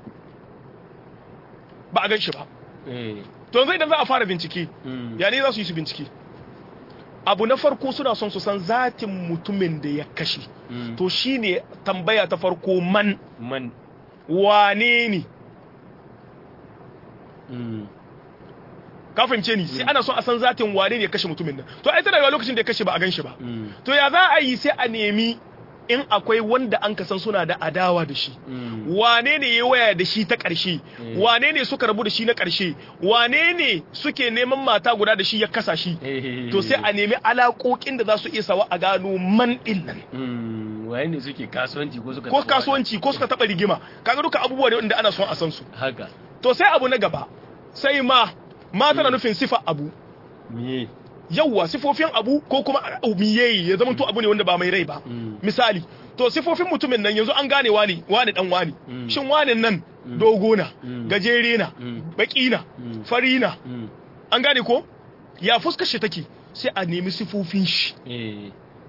ba a gan shi ba eh to yanzu idan za a fara bincike Mm. ya ne za su yi su bincike abu na farko suna son su san zatin mutumin da ya kashe Mm. to shine tambaya ta farko man man wane ne Mm. ka fahimce ni sai ana son a san zatin wane ne ya kashe mutumin nan to ai tana yawa lokacin da ya kashe ba a gan shi ba Mm. to ya za a yi sai a nemi in akwai wanda an kasan suna da adawa da shi Mm. wane ne ya waya da shi ta ƙarshe Mm. wane ne suka rabu da shi na ƙarshe wane ne suke neman mata guda da shi ya kasa shi Eh. to sai a nemi alaƙoƙin da za su iya sawa a gano man ɗin nan Mm. waye ne suke kasuwanci ko suka ko taɓa kasuwanci ko suka taɓa rigima kaga duka abubuwa ne wanda ana son a san su wani? haka to sai abu na gaba sai ma ma tana nufin sifa abu me yawwa sifofin abu ko kuma abu miyeyi ya zama to abu ne wanda ba mai rai ba Mm. misali to sifofin mutumin nan yanzu an gane wani wani dan wani Mm. shin wani nan dogo na Mm. gajere na Mm. baki na Mm. fari na Mm. an gane ko ya fuskar shi take sai a nemi sifofin shi eh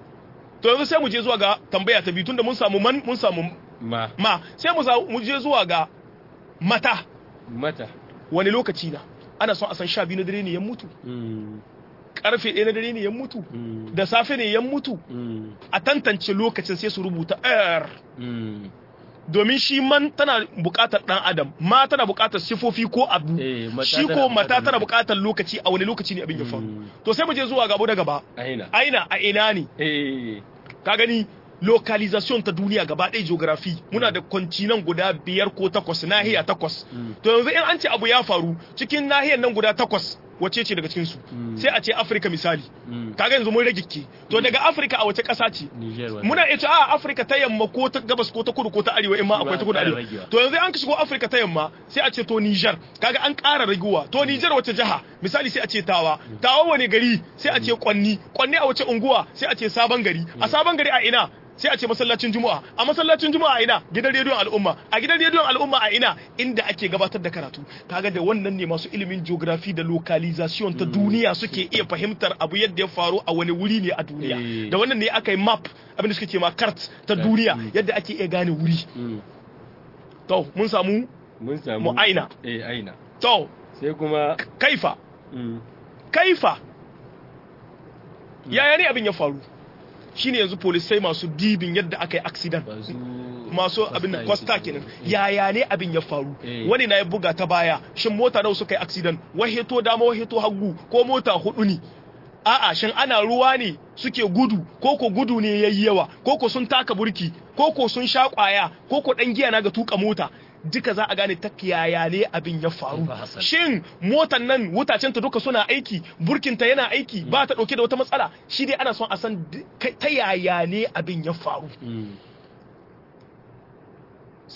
to yanzu sai mu je zuwa ga tambaya ta biyu tunda mun samu man mun samu ma ma sai mu za- mu je zuwa ga mata mata wani lokaci na ana son a san sha biyu na dare ne ya mutu Mm. karfe ɗaya na dare ne ya mutu Mm. da safe ne ya mutu Mm. a tantance lokacin sai su rubuta r Mm. domin shi man tana buƙatar ɗan adam ma tana buƙatar sifofi ko abu Eh, mata shi tana ko mata buƙatar tana lokaci. buƙatar lokaci a wani lokaci ne abin ya faru Mm. to sai mu je zuwa gaba da gaba aina aina a ina ne eh ka gani localization ta duniya gaba ɗaya geography muna da continent guda biyar ko takwas nahiya takwas Mm. to yanzu in an ce abu ya faru cikin nahiyar nan guda takwas wace ce daga cikin su Mm. sai a ce Africa misali Mm. kaga yanzu mun rage ke to daga Africa a wace ƙasa ce Niger wannan. muna iya cewa a Africa ta yamma ko ta gabas ko ta kudu ko ta arewa in ma akwai ta kudu Ba a arewa ragewa. to yanzu an ka shigo Africa ta yamma sai a ce to Niger kaga an ƙara raguwa to Niger wace jiha misali sai a ce Tawa Tawa wani gari sai a ce Kwanni Kwanni a wace unguwa sai a ce Sabon gari a Sabon gari a ina sai a ce masallacin Juma'a a masallacin Juma'a a ina gidan rediyon al'umma a gidan rediyon al'umma a ina inda ake gabatar da karatu kaga da wannan ne masu ilimin geography da localization ta duniya suke iya fahimtar abu yadda ya faru a wani wuri ne a duniya Eh. da wannan ne aka yi map abin da suke ce ma cart ta duniya yadda ake iya gane wuri Mm. to mun samu mun samu Mu aina. eh aina to sai kuma kaifa mm. kaifa yaya ne abin ya faru shine yanzu polisai masu dibin yadda aka yi accident masu masu abin da kwasta kenan yaya ne abin ya faru Eh. wani na ya buga ta baya shin mota nawa suka yi accident waheto dama waheto hagu ko mota hudu ne a'a shin ana ruwa ne suke gudu ko ko gudu ne yayi yawa ko ko sun taka burki ko ko sun sha kwaya ko ko dan giya na ga tuka mota duka za a gane ta yaya ne abin ya faru Ba Hassan. shin motan nan wutacen ta duka suna aiki burkinta yana aiki ba ta dauke da wata matsala shi dai ana son a san d- kai- ta yaya ne abin ya faru Mm.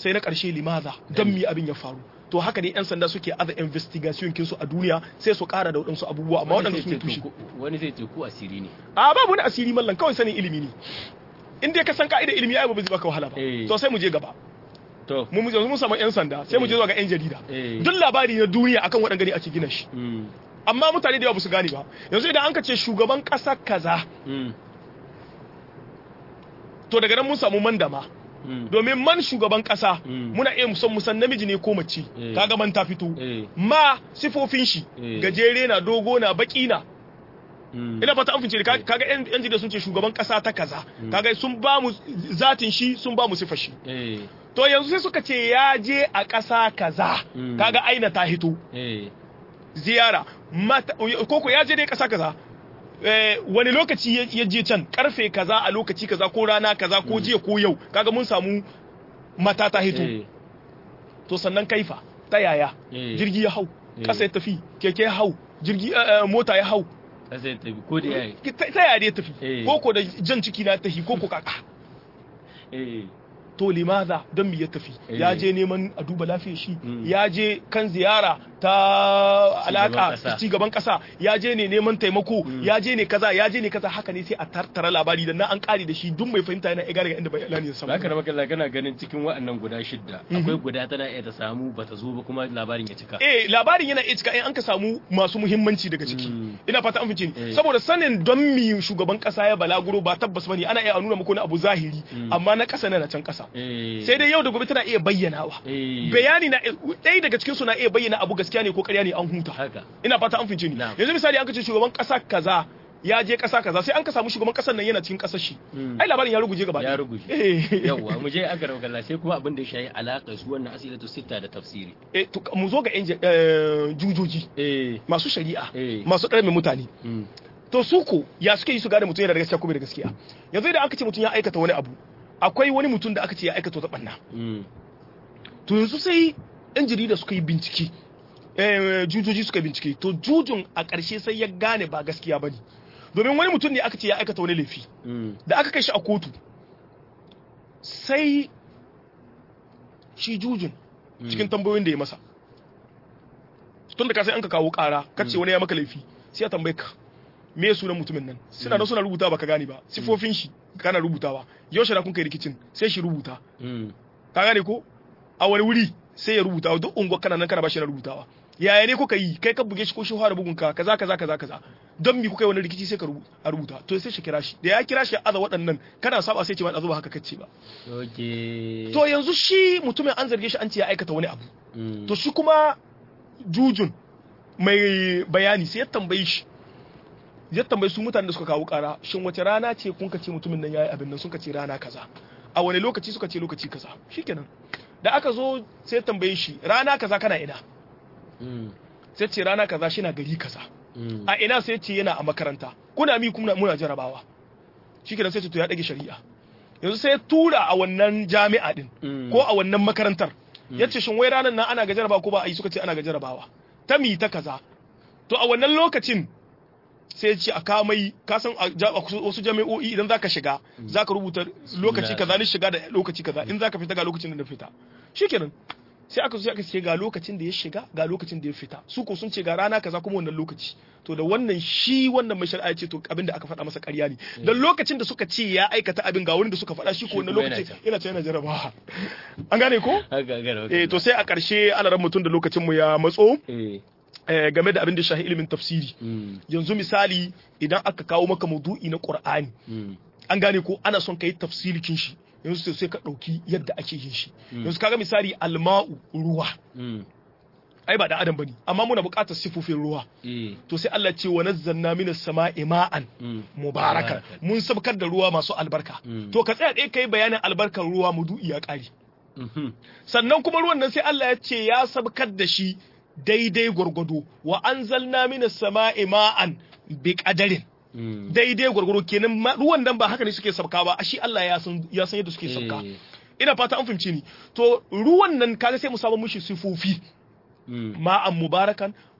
sai na ƙarshe limaza don mi abin ya faru to haka ne yan sanda suke aza investigation kinsu a duniya sai su ƙara da waɗansu abubuwa amma waɗanda su ne tushe wani zai ce ku asiri ne a babu wani asiri mallan kawai sanin ilimi ne in dai ka san ka'idar ilimi ai ba zai baka wahala ba Eh. to sai mu je gaba to mu mu mun samu yan sanda sai mu je zuwa ga yan jarida Eh. duk labari na duniya akan waɗanda gari ake gina shi mm, amma mutane da yawa ba su gane ba yanzu idan an ka ce shugaban ƙasa kaza mm, to daga nan mun samu mandama mm, domin man shugaban ƙasa Mm. muna iya musan musan namiji ne ko mace Eh. kaga man ta fito eh, ma sifofin shi Eh. gajere na dogo na baki na mm, ina fata an fince ka- kaga yan yan jarida sun ce shugaban ƙasa ta kaza kaga sun ba mu zatin shi sun ba mu sifar shi eh, to yanzu sai suka ce ya je a ƙasa kaza Mm. kaga aina ta hito eh, ziyara mata koko ya je dai ƙasa kaza eh, wani lokaci ya- ya je can karfe kaza a lokaci kaza ko rana kaza ko jiya ko yau kaga mun samu mata ta hito eh, to sannan kaifa ta yaya Eh. jirgi ya hau Eh. ƙasa ya tafi keke ya hau jirgi eh, eh, mota ya hau kasa ya tafi ko da yayi ta ta yaya dai ya tafi Eh. koko da jan ciki na tafi koko kaka eh, to limaza don me ya tafi Eh. ya je neman a duba lafiyar shi Mm. ya je kan ziyara ta alaka ƙasa. ci gaban kasa ya je ne neman taimako ya je ne kaza ya je ne kaza haka ne sai a tattara labari da na an kare da shi duk mai fahimta yana iya daga inda bayani ya samu Zaka raba kalla kana ganin cikin waɗannan guda shidda akwai guda tana iya ta samu bata zo ba kuma labarin ya cika. eh labarin yana iya cika in an ka samu masu muhimmanci daga ciki Mm. ina fata an fice ni Eh. saboda sanin don mi shugaban kasa ya balaguro ba tabbas bane ana iya nuna muku na abu zahiri amma na kasa na can kasa Eh, sai dai yau da gobe tana iya bayyanawa eh, bayani na ɗaya daga cikin su na iya bayyana abu gaskiya ne ko ƙarya ne an huta haka. ina fata an fince ni Na'am. yanzu misali an kace shugaban ƙasa kaza ya je ƙasa kaza sai an ka samu shugaban ƙasar nan yana cikin ƙasar shi Mm. ai labarin ya ruguje gaba Ya ɗaya. ruguje. eh Yawwa mu je aka raba kalla sai kuma abin da ya shayi alaƙa su wannan asilatu sitta da tafsiri. eh to mu zo ga yan ja- eh, jujoji Eh, masu shari'a Eh. masu ɗarmin mutane mm, to su ko ya suke yi su gane mutum yana da gaskiya ko bai da gaskiya yanzu idan aka ce mutum ya aikata wani abu akwai wani mutum da aka ce ya aikata wata ɓanna mm, to yanzu sai yan jarida suka yi bincike eh, jujoji suka yi bincike to jujun a ƙarshe sai ya gane ba gaskiya ba ne domin wani mutum ne aka ce ya aikata wani laifi mm, da aka kai shi a kotu sai shi jujun cikin tambayoyin da ya masa tun da ka sai an ka kawo ƙara kace wani ya maka laifi sai ya tambaye ka me ya sunan mutumin nan suna da suna rubuta ba ka gane ba sifofin shi kana rubutawa yaushe na kun kai rikicin sai shi rubuta mm, ka gane ko a wani wuri sai ya rubuta duk unguwar kana nan kana bashi na rubutawa yaya ne kuka yi kai ka buge shi ko shi fara bugun ka kaza kaza kaza kaza don mi kuka yi wani rikici sai ka rubu- a rubuta to sai shi kira shi da ya kira shi ya aza waɗannan kana saba sai ce ba a zuba haka kace ba Okay. to yanzu shi mutumin an zarge shi an ce ya aikata wani abu Mm, to shi kuma jujun mai bayani sai ya tambayi shi ya tambayi su mutanen da suka kawo kara shin wace rana ce kun ka ce mutumin nan yayi abin nan sun ka ce rana kaza a wani lokaci suka ce lokaci kaza shikenan da aka zo sai ya tambaye shi rana kaza kana ina mm, sai ce rana kaza shi na gari kaza mm, a ina sai ce yana a makaranta kuna mi kuma muna jarabawa shikenan sai ce to ya dage shari'a yanzu sai ya tura a wannan jami'a din mm, ko a wannan makarantar ya ce shin wai ranar nan ana ga jarabawa ko ba a yi suka ce ana ga jarabawa ta mi ta kaza to a wannan lokacin sai ya ce a kamai ka san a ja- a wasu jami'o'i idan zaka shiga zaka rubuta lokaci kaza ni shiga da lokaci kaza in zaka fita ga lokacin da na fita shikenan sai aka zo sai aka ce ga lokacin da ya shiga ga lokacin da ya fita su ko sun ce ga rana kaza kuma wannan lokaci to da wannan shi wannan mai shari'a ya ce to abin da aka faɗa masa ƙarya ne dan lokacin da suka ce ya aikata abin ga wani da suka faɗa shi ko Shi wannan kuma yana lokaci can. yana ce yana jarabawa an gane ko haka haka raba eh to sai a ƙarshe alaran mutum da lokacin mu ya matso eh, eh, game da abin da shahi ilimin tafsiri mm, yanzu misali idan aka kawo maka maudu'i na Qur'ani mm, an gane ko ana son kai tafsirikin shi yanzu sai- sai ka ɗauki yadda ake yin shi yanzu kaga misali alma'u ruwa mm, ai ba da adam bane amma muna buƙatar sifofin ruwa eh, to sai Allah ce wa nazzalna minas sama'i ma'an mm, mubarakan mun sabkar da ruwa masu albarka Mm. to ka tsaya ɗaya kai bayanin albarkar ruwa maudu'i ya ƙare mhm, sannan kuma ruwan nan sai Allah ya ce ya sabkar da shi daidai gwargwado wa anzalna minas sama'i ma'an bi qadarin mm, daidai gwargwado kenan ma- ruwan nan ba haka ne suke sabka ba shi Allah ya san ya san yadda suke sabka eh, ina fata an fahimce ni to ruwan nan kaga sai mu samu mushi sifofi mm, ma'an mubarakan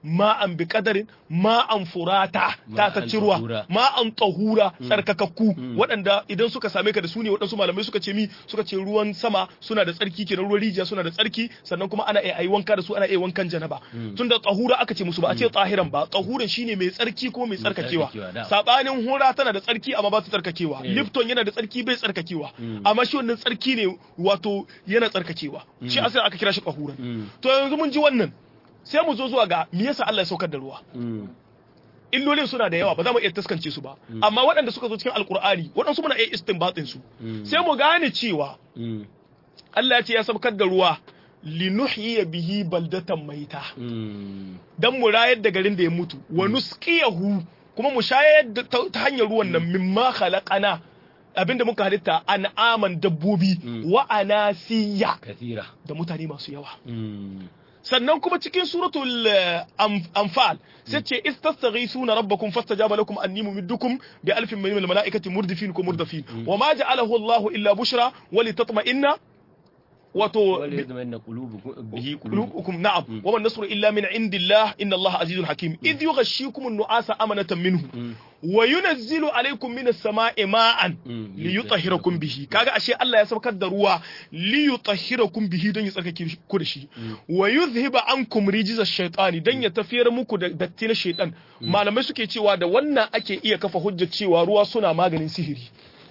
ma'an bi qadarin ma'an furata ta ta Ma'an cirwa tahura. ma'an tahura tsarkakakku waɗanda idan suka same ka da su ne waɗansu malamai suka ce mi suka ce ruwan sama suna da tsarki kenan ruwan rijiya suna da tsarki sannan kuma ana iya ayi wanka da su ana iya wankan janaba tunda tahura aka ce musu ba a ce tahiran ba tahuran shine mai tsarki ko mai tsarkakewa tsarkakewa, da. sabanin hura tana da tsarki amma ba ta tsarkakewa Eh. lifton yana da tsarki bai tsarkakewa amma shi wannan tsarki ne wato yana tsarkakewa shi asali aka kira shi tahuran Mm. to yanzu mun ji wannan sai mu zo zuwa ga me yasa Allah ya saukar da ruwa Mm. illolin suna da yawa ba za mu iya taskance su ba amma waɗanda suka zo cikin alkur'ani waɗansu muna iya istinbatin su sai mu gane cewa Mm. Allah ya ce ya saukar da ruwa linuhyiya bihi baldatan maita Mm. dan mu rayar da garin da ya mutu wa nusqiyahu kuma mu shayar da ta ta hanyar ruwan nan mimma khalaqana abinda muka halitta an'aman dabbobi wa anasiya kathira da mutane masu yawa Mm. sannan kuma cikin suratul eh, Am- anfal sai ce istastaghisuna rabbakum fastajaba lakum anni mumiddukum bi alfin min al malaikati murdifin ko murdafin wa ma ja'alahu Allahu illa bushra wa litatma'inna wato wale ya zama na kulubu bihi kulubu قلوبكم نعم وما النصر إلا من عند الله إن الله عزيز حكيم إذ يغشيكم النعاس أمنة منه وينزل عليكم من السماء ماء Mm. ليطهركم به kaga ashe Allah ya saukar da ruwa liyutahhirakum bihi don ya tsarkake ku da shi wa yuzhiba ankum rijza shaytani dan ya tafiyar muku da datti na shaytan malamai suke cewa da wannan ake iya kafa hujjar cewa ruwa suna maganin sihiri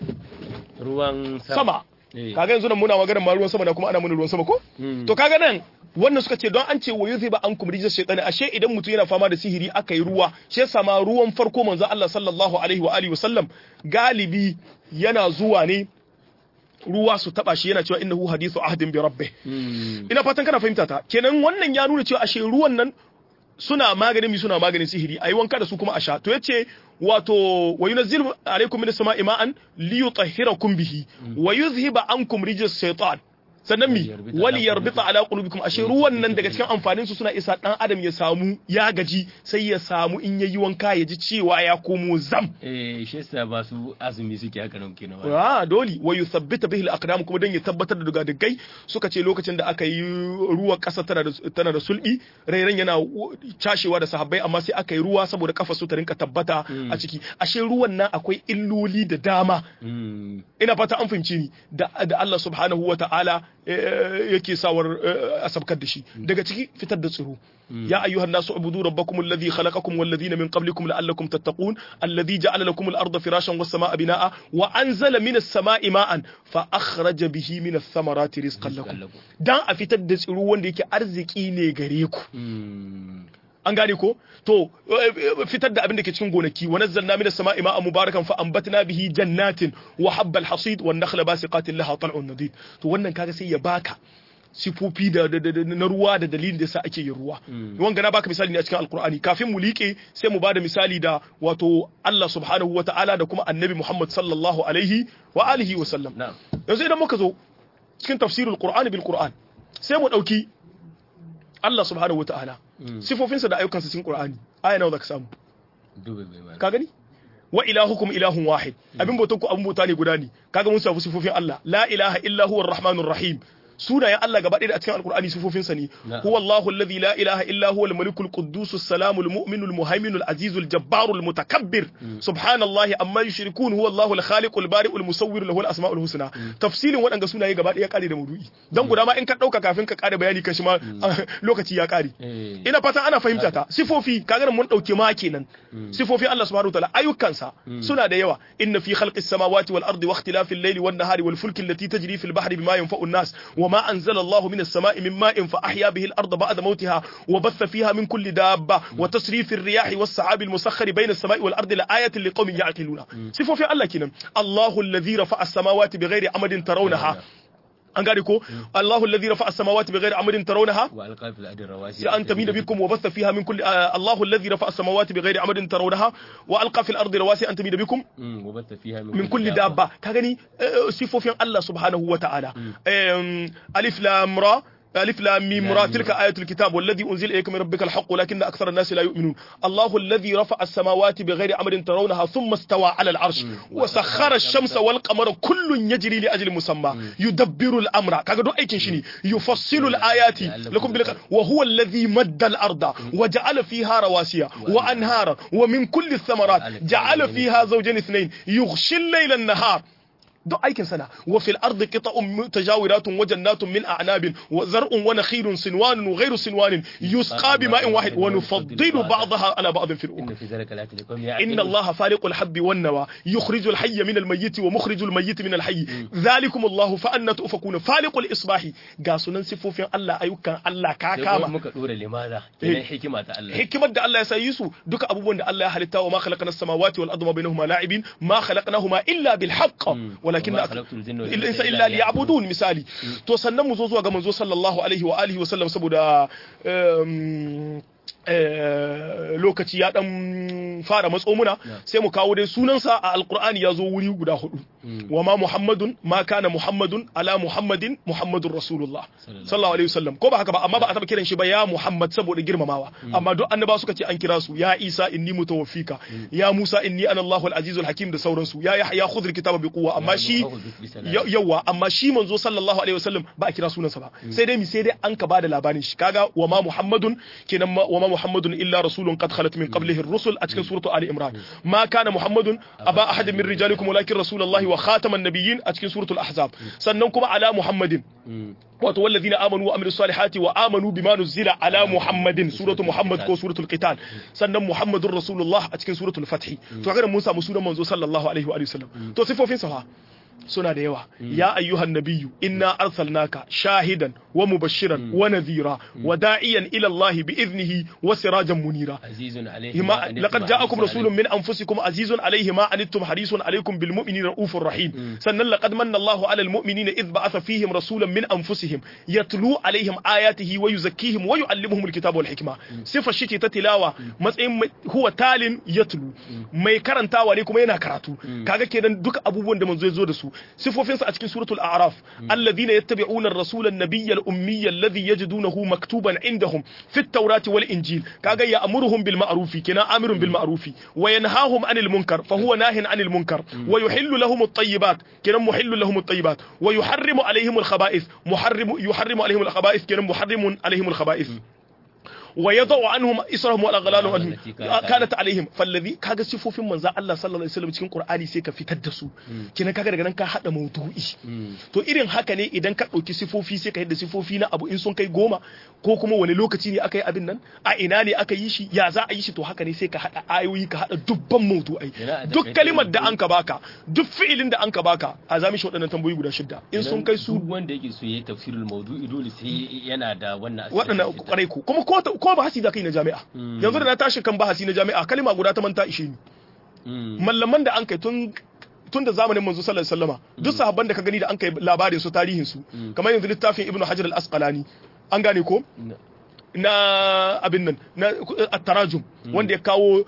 ruwan sama Eh. kaga yanzu nan muna maganar ma ruwan sama da kuma ana mana ruwan sama ko Mm. to kaga nan wannan suka ce don an ce wa yuzhiba ankum rijza shaytani ashe idan mutum yana fama da sihiri aka yi ruwa shi yasa ma ruwan farko manzo Allah sallallahu alaihi wa alihi wasallam galibi yana zuwa ne ruwa su taba shi yana cewa innahu hadithu ahdin bi rabbih Mm. ina fatan kana fahimta ta kenan wannan ya nuna cewa ashe ruwan nan suna maganin mi suna maganin sihiri ayi wanka da su kuma a sha to yace wato wa yunazzilu alaykum minas sama'i ma'an liyutahhirakum bihi wa yuzhiba ankum rijis shaytan sannan mi Waliyarbita wali ala yarbita ala qulubikum ashe ruwan nan daga cikin amfanin su suna isa dan adam ya samu ya gaji sai ya samu in yayi wanka ya ji cewa ya komo zam eh shi yasa ba su azumi suke haka nan kenan wai. Ah, dole wa yuthabbita bihi al-aqdam kuma dan ya tabbatar da dugadugai suka ce lokacin da aka yi ruwan kasa tana da tana da sulbi rairan yana w- cashewa da sahabbai amma sai aka yi ruwa saboda kafa su ta rinka tabbata a ciki ashe ruwan nan akwai illoli da dama Mm. ina fata an fahimci ni da, da Allah subhanahu wa ta'ala eh, yake sawar eh, a sabkar da shi daga ciki fitar da tsiro ya ayyuhan nasu ubudu rabbakum alladhi khalaqakum wal ladhina min qablikum la'allakum tattaqun alladhi ja'ala lakum al-ardha firashan was samaa binaa wa anzala minas samaa'i ma'an fa akhraja bihi minas thamarati rizqan lakum lakum. dan a fitar da tsiro wanda yake arziki ne gare ku Mm. an gane ko to eh, fitar da abin da ke cikin gonaki wa nazzalna minas sama'i ma'an mubarakan fa anbatna bihi jannatin wa habbal hasid wan nakhla basiqatin laha tal'un nadid to wannan kaga sai ya baka sifofi da, da, da, da- na ruwa da dalilin da yasa ake yin ruwa wanga na baka misali ne a cikin alkur'ani kafin mu liƙe sai mu bada misali da wato Allah subhanahu wa ta'ala da kuma annabi Muhammad sallallahu alaihi wa alihi wa sallam na'am yanzu idan muka zo cikin tafsirul qur'ani bil qur'an sai mu dauki Allah subhanahu wa ta'ala sifofinsa da ayyukansa cikin qur'ani aya nawa zaka samu dube bai mana ka gani wa ilahukum ilahun wahid abin bautan ku abin bauta ne guda ne kaga mun samu sifofin Allah la ilaha illa huwa arrahmanur rahim sunayen Allah gaba ɗaya a cikin alkur'ani sifofinsa ne Na'am. huwa Allahu alladhi la ilaha illa huwa al-malikul quddus as-salamul mu'minul muhaiminul azizul jabbarul mutakabbir subhanallahi amma yushrikun huwa Allahu al-khaliqul bari'ul musawwir lahu al-asma'ul husna tafsilin waɗanga sunaye gaba ɗaya kare da maudu'i dan guda ma in ka dauka kafin ka kare bayani kan shi ma lokaci ya kare eh ina fatan ana fahimta ta sifofi kaga mun dauke ma kenan sifofi Allah subhanahu wataala ayyukansa suna da yawa inna fi khalqis samawati wal ardi wa ikhtilafil layli wan nahari wal fulki allati tajri fil bahri bima yanfa'u an-nas wa ma anzala Allahu minas sama'i min ma'in fa ahya bihi al-ardha ba'da mawtiha wa batha fiha min kulli dabba wa tasrifir riyahi was sahabi al-musakhkhari bayna as-sama'i wal ardi la ayatin liqaumin ya'qiluna sifofi Allah kenan Allahu alladhi rafa'a as-samawati bighairi amadin tarawnaha an gane ko Allahu alladhi rafa'a as-samawati bighairi amadin tarawnaha wa alqa fil ardi rawasi أن تميد بكم وبث فيها من كل آه الله الذي رفع السماوات بغير عمد ترونها وألقى في الأرض رواسي أن تميد بكم Mm, wa batta fiha من كل دابة كغني صفوفين الله سبحانه وتعالى أم، ألف لام را ألف لام ميم را تلك آية الكتاب والذي أنزل إليك من ربك الحق ولكن أكثر الناس لا يؤمنون الله الذي رفع السماوات بغير أمر ترونها ثم استوى على العرش وسخر الشمس والقمر كل يجري لأجل مسمى يدبر الأمر كذا دو أيكن شني يفصل الآيات لكم بالك وهو الذي مد الأرض وجعل فيها رواسي وأنهارا ومن كل الثمرات جعل فيها زوجين اثنين يغشي الليل النهار duk aikin sana wa fil ardi qita'un mutajawiratun wa jannatun min a'nabin wa zar'un wa nakhilun sinwanun wa ghayru sinwanin yusqa bima'in wahid wa nufaddilu ba'daha ala ba'din fil inna ukul fi zalika la tilkum إن الله فالق الحب والنوى يخرج الحي من الميت ومخرج الميت من الحي ذلكم الله فأنا تؤفكون فالق الإصباح قاسونا سفوفين الله أيوكا الله sai kuma كاكاما muka dora limada kenan hikima ta Allah hikimar da Allah ya sayi su duka abubuwan da Allah ya halitta wa ma khalaqna as-samawati wal arda ma bainahuma la'ibin ma khalaqnahuma illa bil haqq walakin wa ma khalaqtul jinna wal illa insa illa illa liya'budun misali to sannan mu zo zuwa ga manzo sallallahu alaihi wa alihi wa sallam saboda um, eh, lokaci ya dan fara matso muna sai mu kawo dai sunansa a alqur'ani ya zo wuri guda hudu wa ma muhammadun ma kana muhammadun ala muhammadin muhammadun rasulullah sallallahu alaihi wasallam ko ba haka ba amma ba a taba kiran shi ba ya muhammad saboda girmamawa amma duk annaba suka ce an kira su ya isa inni mutawaffika ya musa inni ana allahul azizul hakim da sauransu ya yahya khudh kitaba bi quwwa amma shi ya- yawa amma shi manzo sallallahu alaihi wasallam ba a kira sunansa ba sai dai mi sai dai an ka bada labarin shi kaga wa ma muhammadun kenan ma- wa ma muhammadun illa rasulun qad khalat min qablihi ar-rusul a cikin suratu ali imran ma kana muhammadun aba ahadin min rijalikum walakin rasulullahi wa khataman nabiyyin a cikin suratul ahzab sannan kuma ala muhammadin wato wallazina amanu wa amilus salihati wa amanu bima nuzila ala muhammadin suratu muhammad ko suratul qital sannan muhammadur rasulullah a cikin suratul fath to kaga mun samu sunan manzo sallallahu alaihi wa alihi wasallam to sifofin sa fa suna da yawa ya ayyuhan nabiyyu inna arsalnaka shahidan wa mubashiran wa nadhira wa da'iyan ila Allah bi idnihi wa sirajan munira azizun alaihi ما لقد جاءكم رسول من انفسكم عزيز عليه ما عنتم حريص عليكم بالمؤمنين رؤوف رحيم سنن لقد من الله على المؤمنين اذ بعث فيهم رسولا من انفسهم يتلو عليهم اياته ويزكيهم ويعلمهم الكتاب والحكمه صفه شتي ta tilawa matsayin mai- huwa talin yatlu mai karantawa ne kuma yana karatu kaga kenan duka abubuwan da manzo ya zo da su sifofinsa a cikin suratul a'raf alladhina yattabi'una ar-rasula an-nabiyya al-ummiyya alladhi yajidunahu maktuban indahum fit tawrati wal injil kaga ya amuruhum bil ma'rufi kina amirun bil ma'rufi wa yanhahum anil munkar fa huwa nahin anil munkar wa yuhillu lahum at-tayyibat kina muhillu lahum at-tayyibat wa yuharrimu alaihim al-khaba'ith muharrimu yuharrimu alaihim al-khaba'ith kina muharrimun alaihim al-khaba'ith ويضع عنهم اسرهم والاغلال عنهم التي كانت كانت عليهم فالذي kaga sifofin manzo Allah sallallahu alaihi wasallam cikin Qur'ani sai ka fitar da su kina kaga daga nan ka hada maudu'i to irin haka ne idan ka dauki sifofi sai ka yadda sifofi na abu in sun kai goma ko kuma wani lokaci ne aka yi abin nan a ina ne aka yi shi ya za a yi shi to haka ne sai ka hada ayoyi ka hada dubban maudu'ai Yana a duk takaice kalimar da maudu'i. an ka baka duk fi'ilin da an ka baka a zami shi waɗannan tambayoyi guda shidda in sun kai su duk wanda yake so yayi tafsirul mawdu'i dole sai yana da wannan asiri waɗannan kwarai ku kuma ko ta- ko bahasi da kai na jami'a yanzu da na tashi kan bahasi na jami'a kalima guda ta manta ishe ni mallaman da an kai tun tun da zamanin manzo sallallahu alaihi wasallama duk sahabban da ka gani da an kai labarin su tarihin su kamar yanzu littafin ibnu hajar al-asqalani an gane ko na abin nan na at-tarajum wanda ya kawo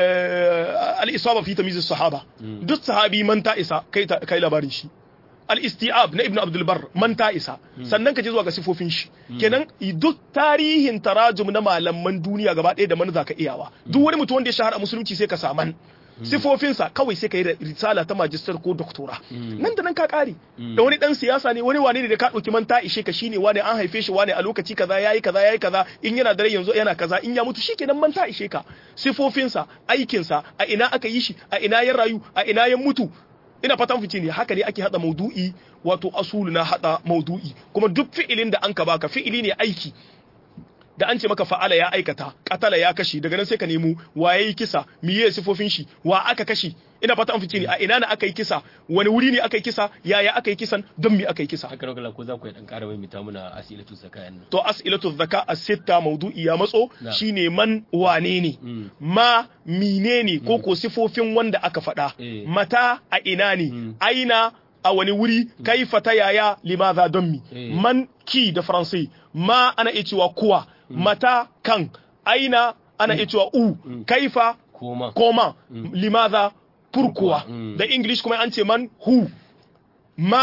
eh, al-isaba fi tamyiz as-sahaba duk sahabi man ta isa kai ta- kai labarin shi al-isti'ab na ibn abdul bar man ta isa sannan ka je zuwa ga sifofin shi kenan duk tarihin tarajum na malaman duniya gaba ɗaya da man zaka iyawa duk wani mutum wanda ya shahara a musulunci sai ka saman sifofinsa kawai sai ka yi risala ta majistar ko doktora nan da nan ka kare da wani dan siyasa ne wani wane ne da ka ɗauki man ta ishe ka shine wane an haife shi wane a lokaci kaza yayi kaza yayi kaza in yana da rai yanzu yana kaza in ya mutu shikenan man ta ishe ka sifofinsa aikinsa a ina aka yi shi a ina ya rayu a ina ya mutu ina fatan fice ne haka ne ake hada maudu'i wato asulu na hada maudu'i kuma duk fi'ilin da an ka baka fi'ili ne aiki da an ce maka fa'ala ya aikata katala ya kashi daga nan sai ka nemo waye yi kisa miye sifofin shi wa aka kashi ina fata an fice ne a ina ne aka yi kisa wani wuri ne aka yi kisa yaya aka yi kisan don me aka yi kisa haka rogala ko za ku yi dan ƙara maimaita muna asilatu zakayan nan to as'ilatu zaka as-sitta mawdu'i ya matso Na. shine man wane ne Mm. ma menene ko ko sifofin wanda aka faɗa Eh. mata a ina ne Mm. aina a wani wuri kaifa ta yaya limaza don mi Eh. man ki da faransai ma ana iya cewa kuwa mata kan aina ana iya cewa u kaifa koma koma limaza pourquoi Mm. da english kuma an ce man who ma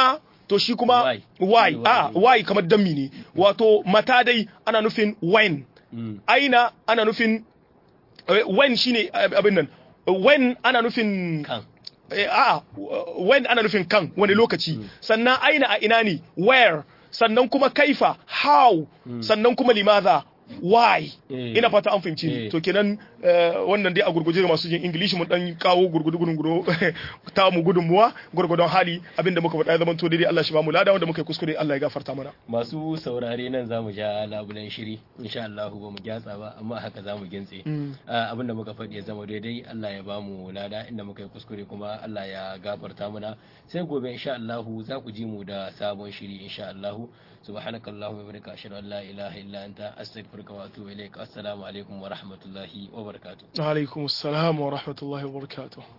to shi kuma Why? why Why? a why kamar dammi ne wato mata dai ana nufin when Mm. aina ana nufin eh, when shine eh, abin nan when ana nufin kan Eh, a'a when ana nufin kan wani lokaci sannan aina a ina ne where sannan kuma kaifa how sannan kuma limadha why Eh. ina fata an fahimci ni Eh. to kenan eh, wannan dai a gurguje ga masu jin ingilishi mun dan kawo gurgudu gurgudu ta mu gudunmuwa gurgudun hali abinda muka faɗa ya zama to daidai Allah shi ba mu lada wanda muka yi kuskure Allah ya gafarta mana masu saurare nan za mu ja labulen shiri insha Allah ba mu gyatsa ba amma haka za mu gintse Ah, abinda muka faɗi ya zama daidai Allah ya bamu lada inda muka yi kuskure kuma Allah ya gafarta mana sai gobe insha Allah za ku ji mu da sabon shiri insha Allah subhanakallahumma wa bihamdika ashhadu an la ilaha illa anta astaghfiruka wa atubu ilaik assalamu alaikum wa rahmatullahi wa barakatuh alaikum assalam wa rahmatullahi wa barakatuh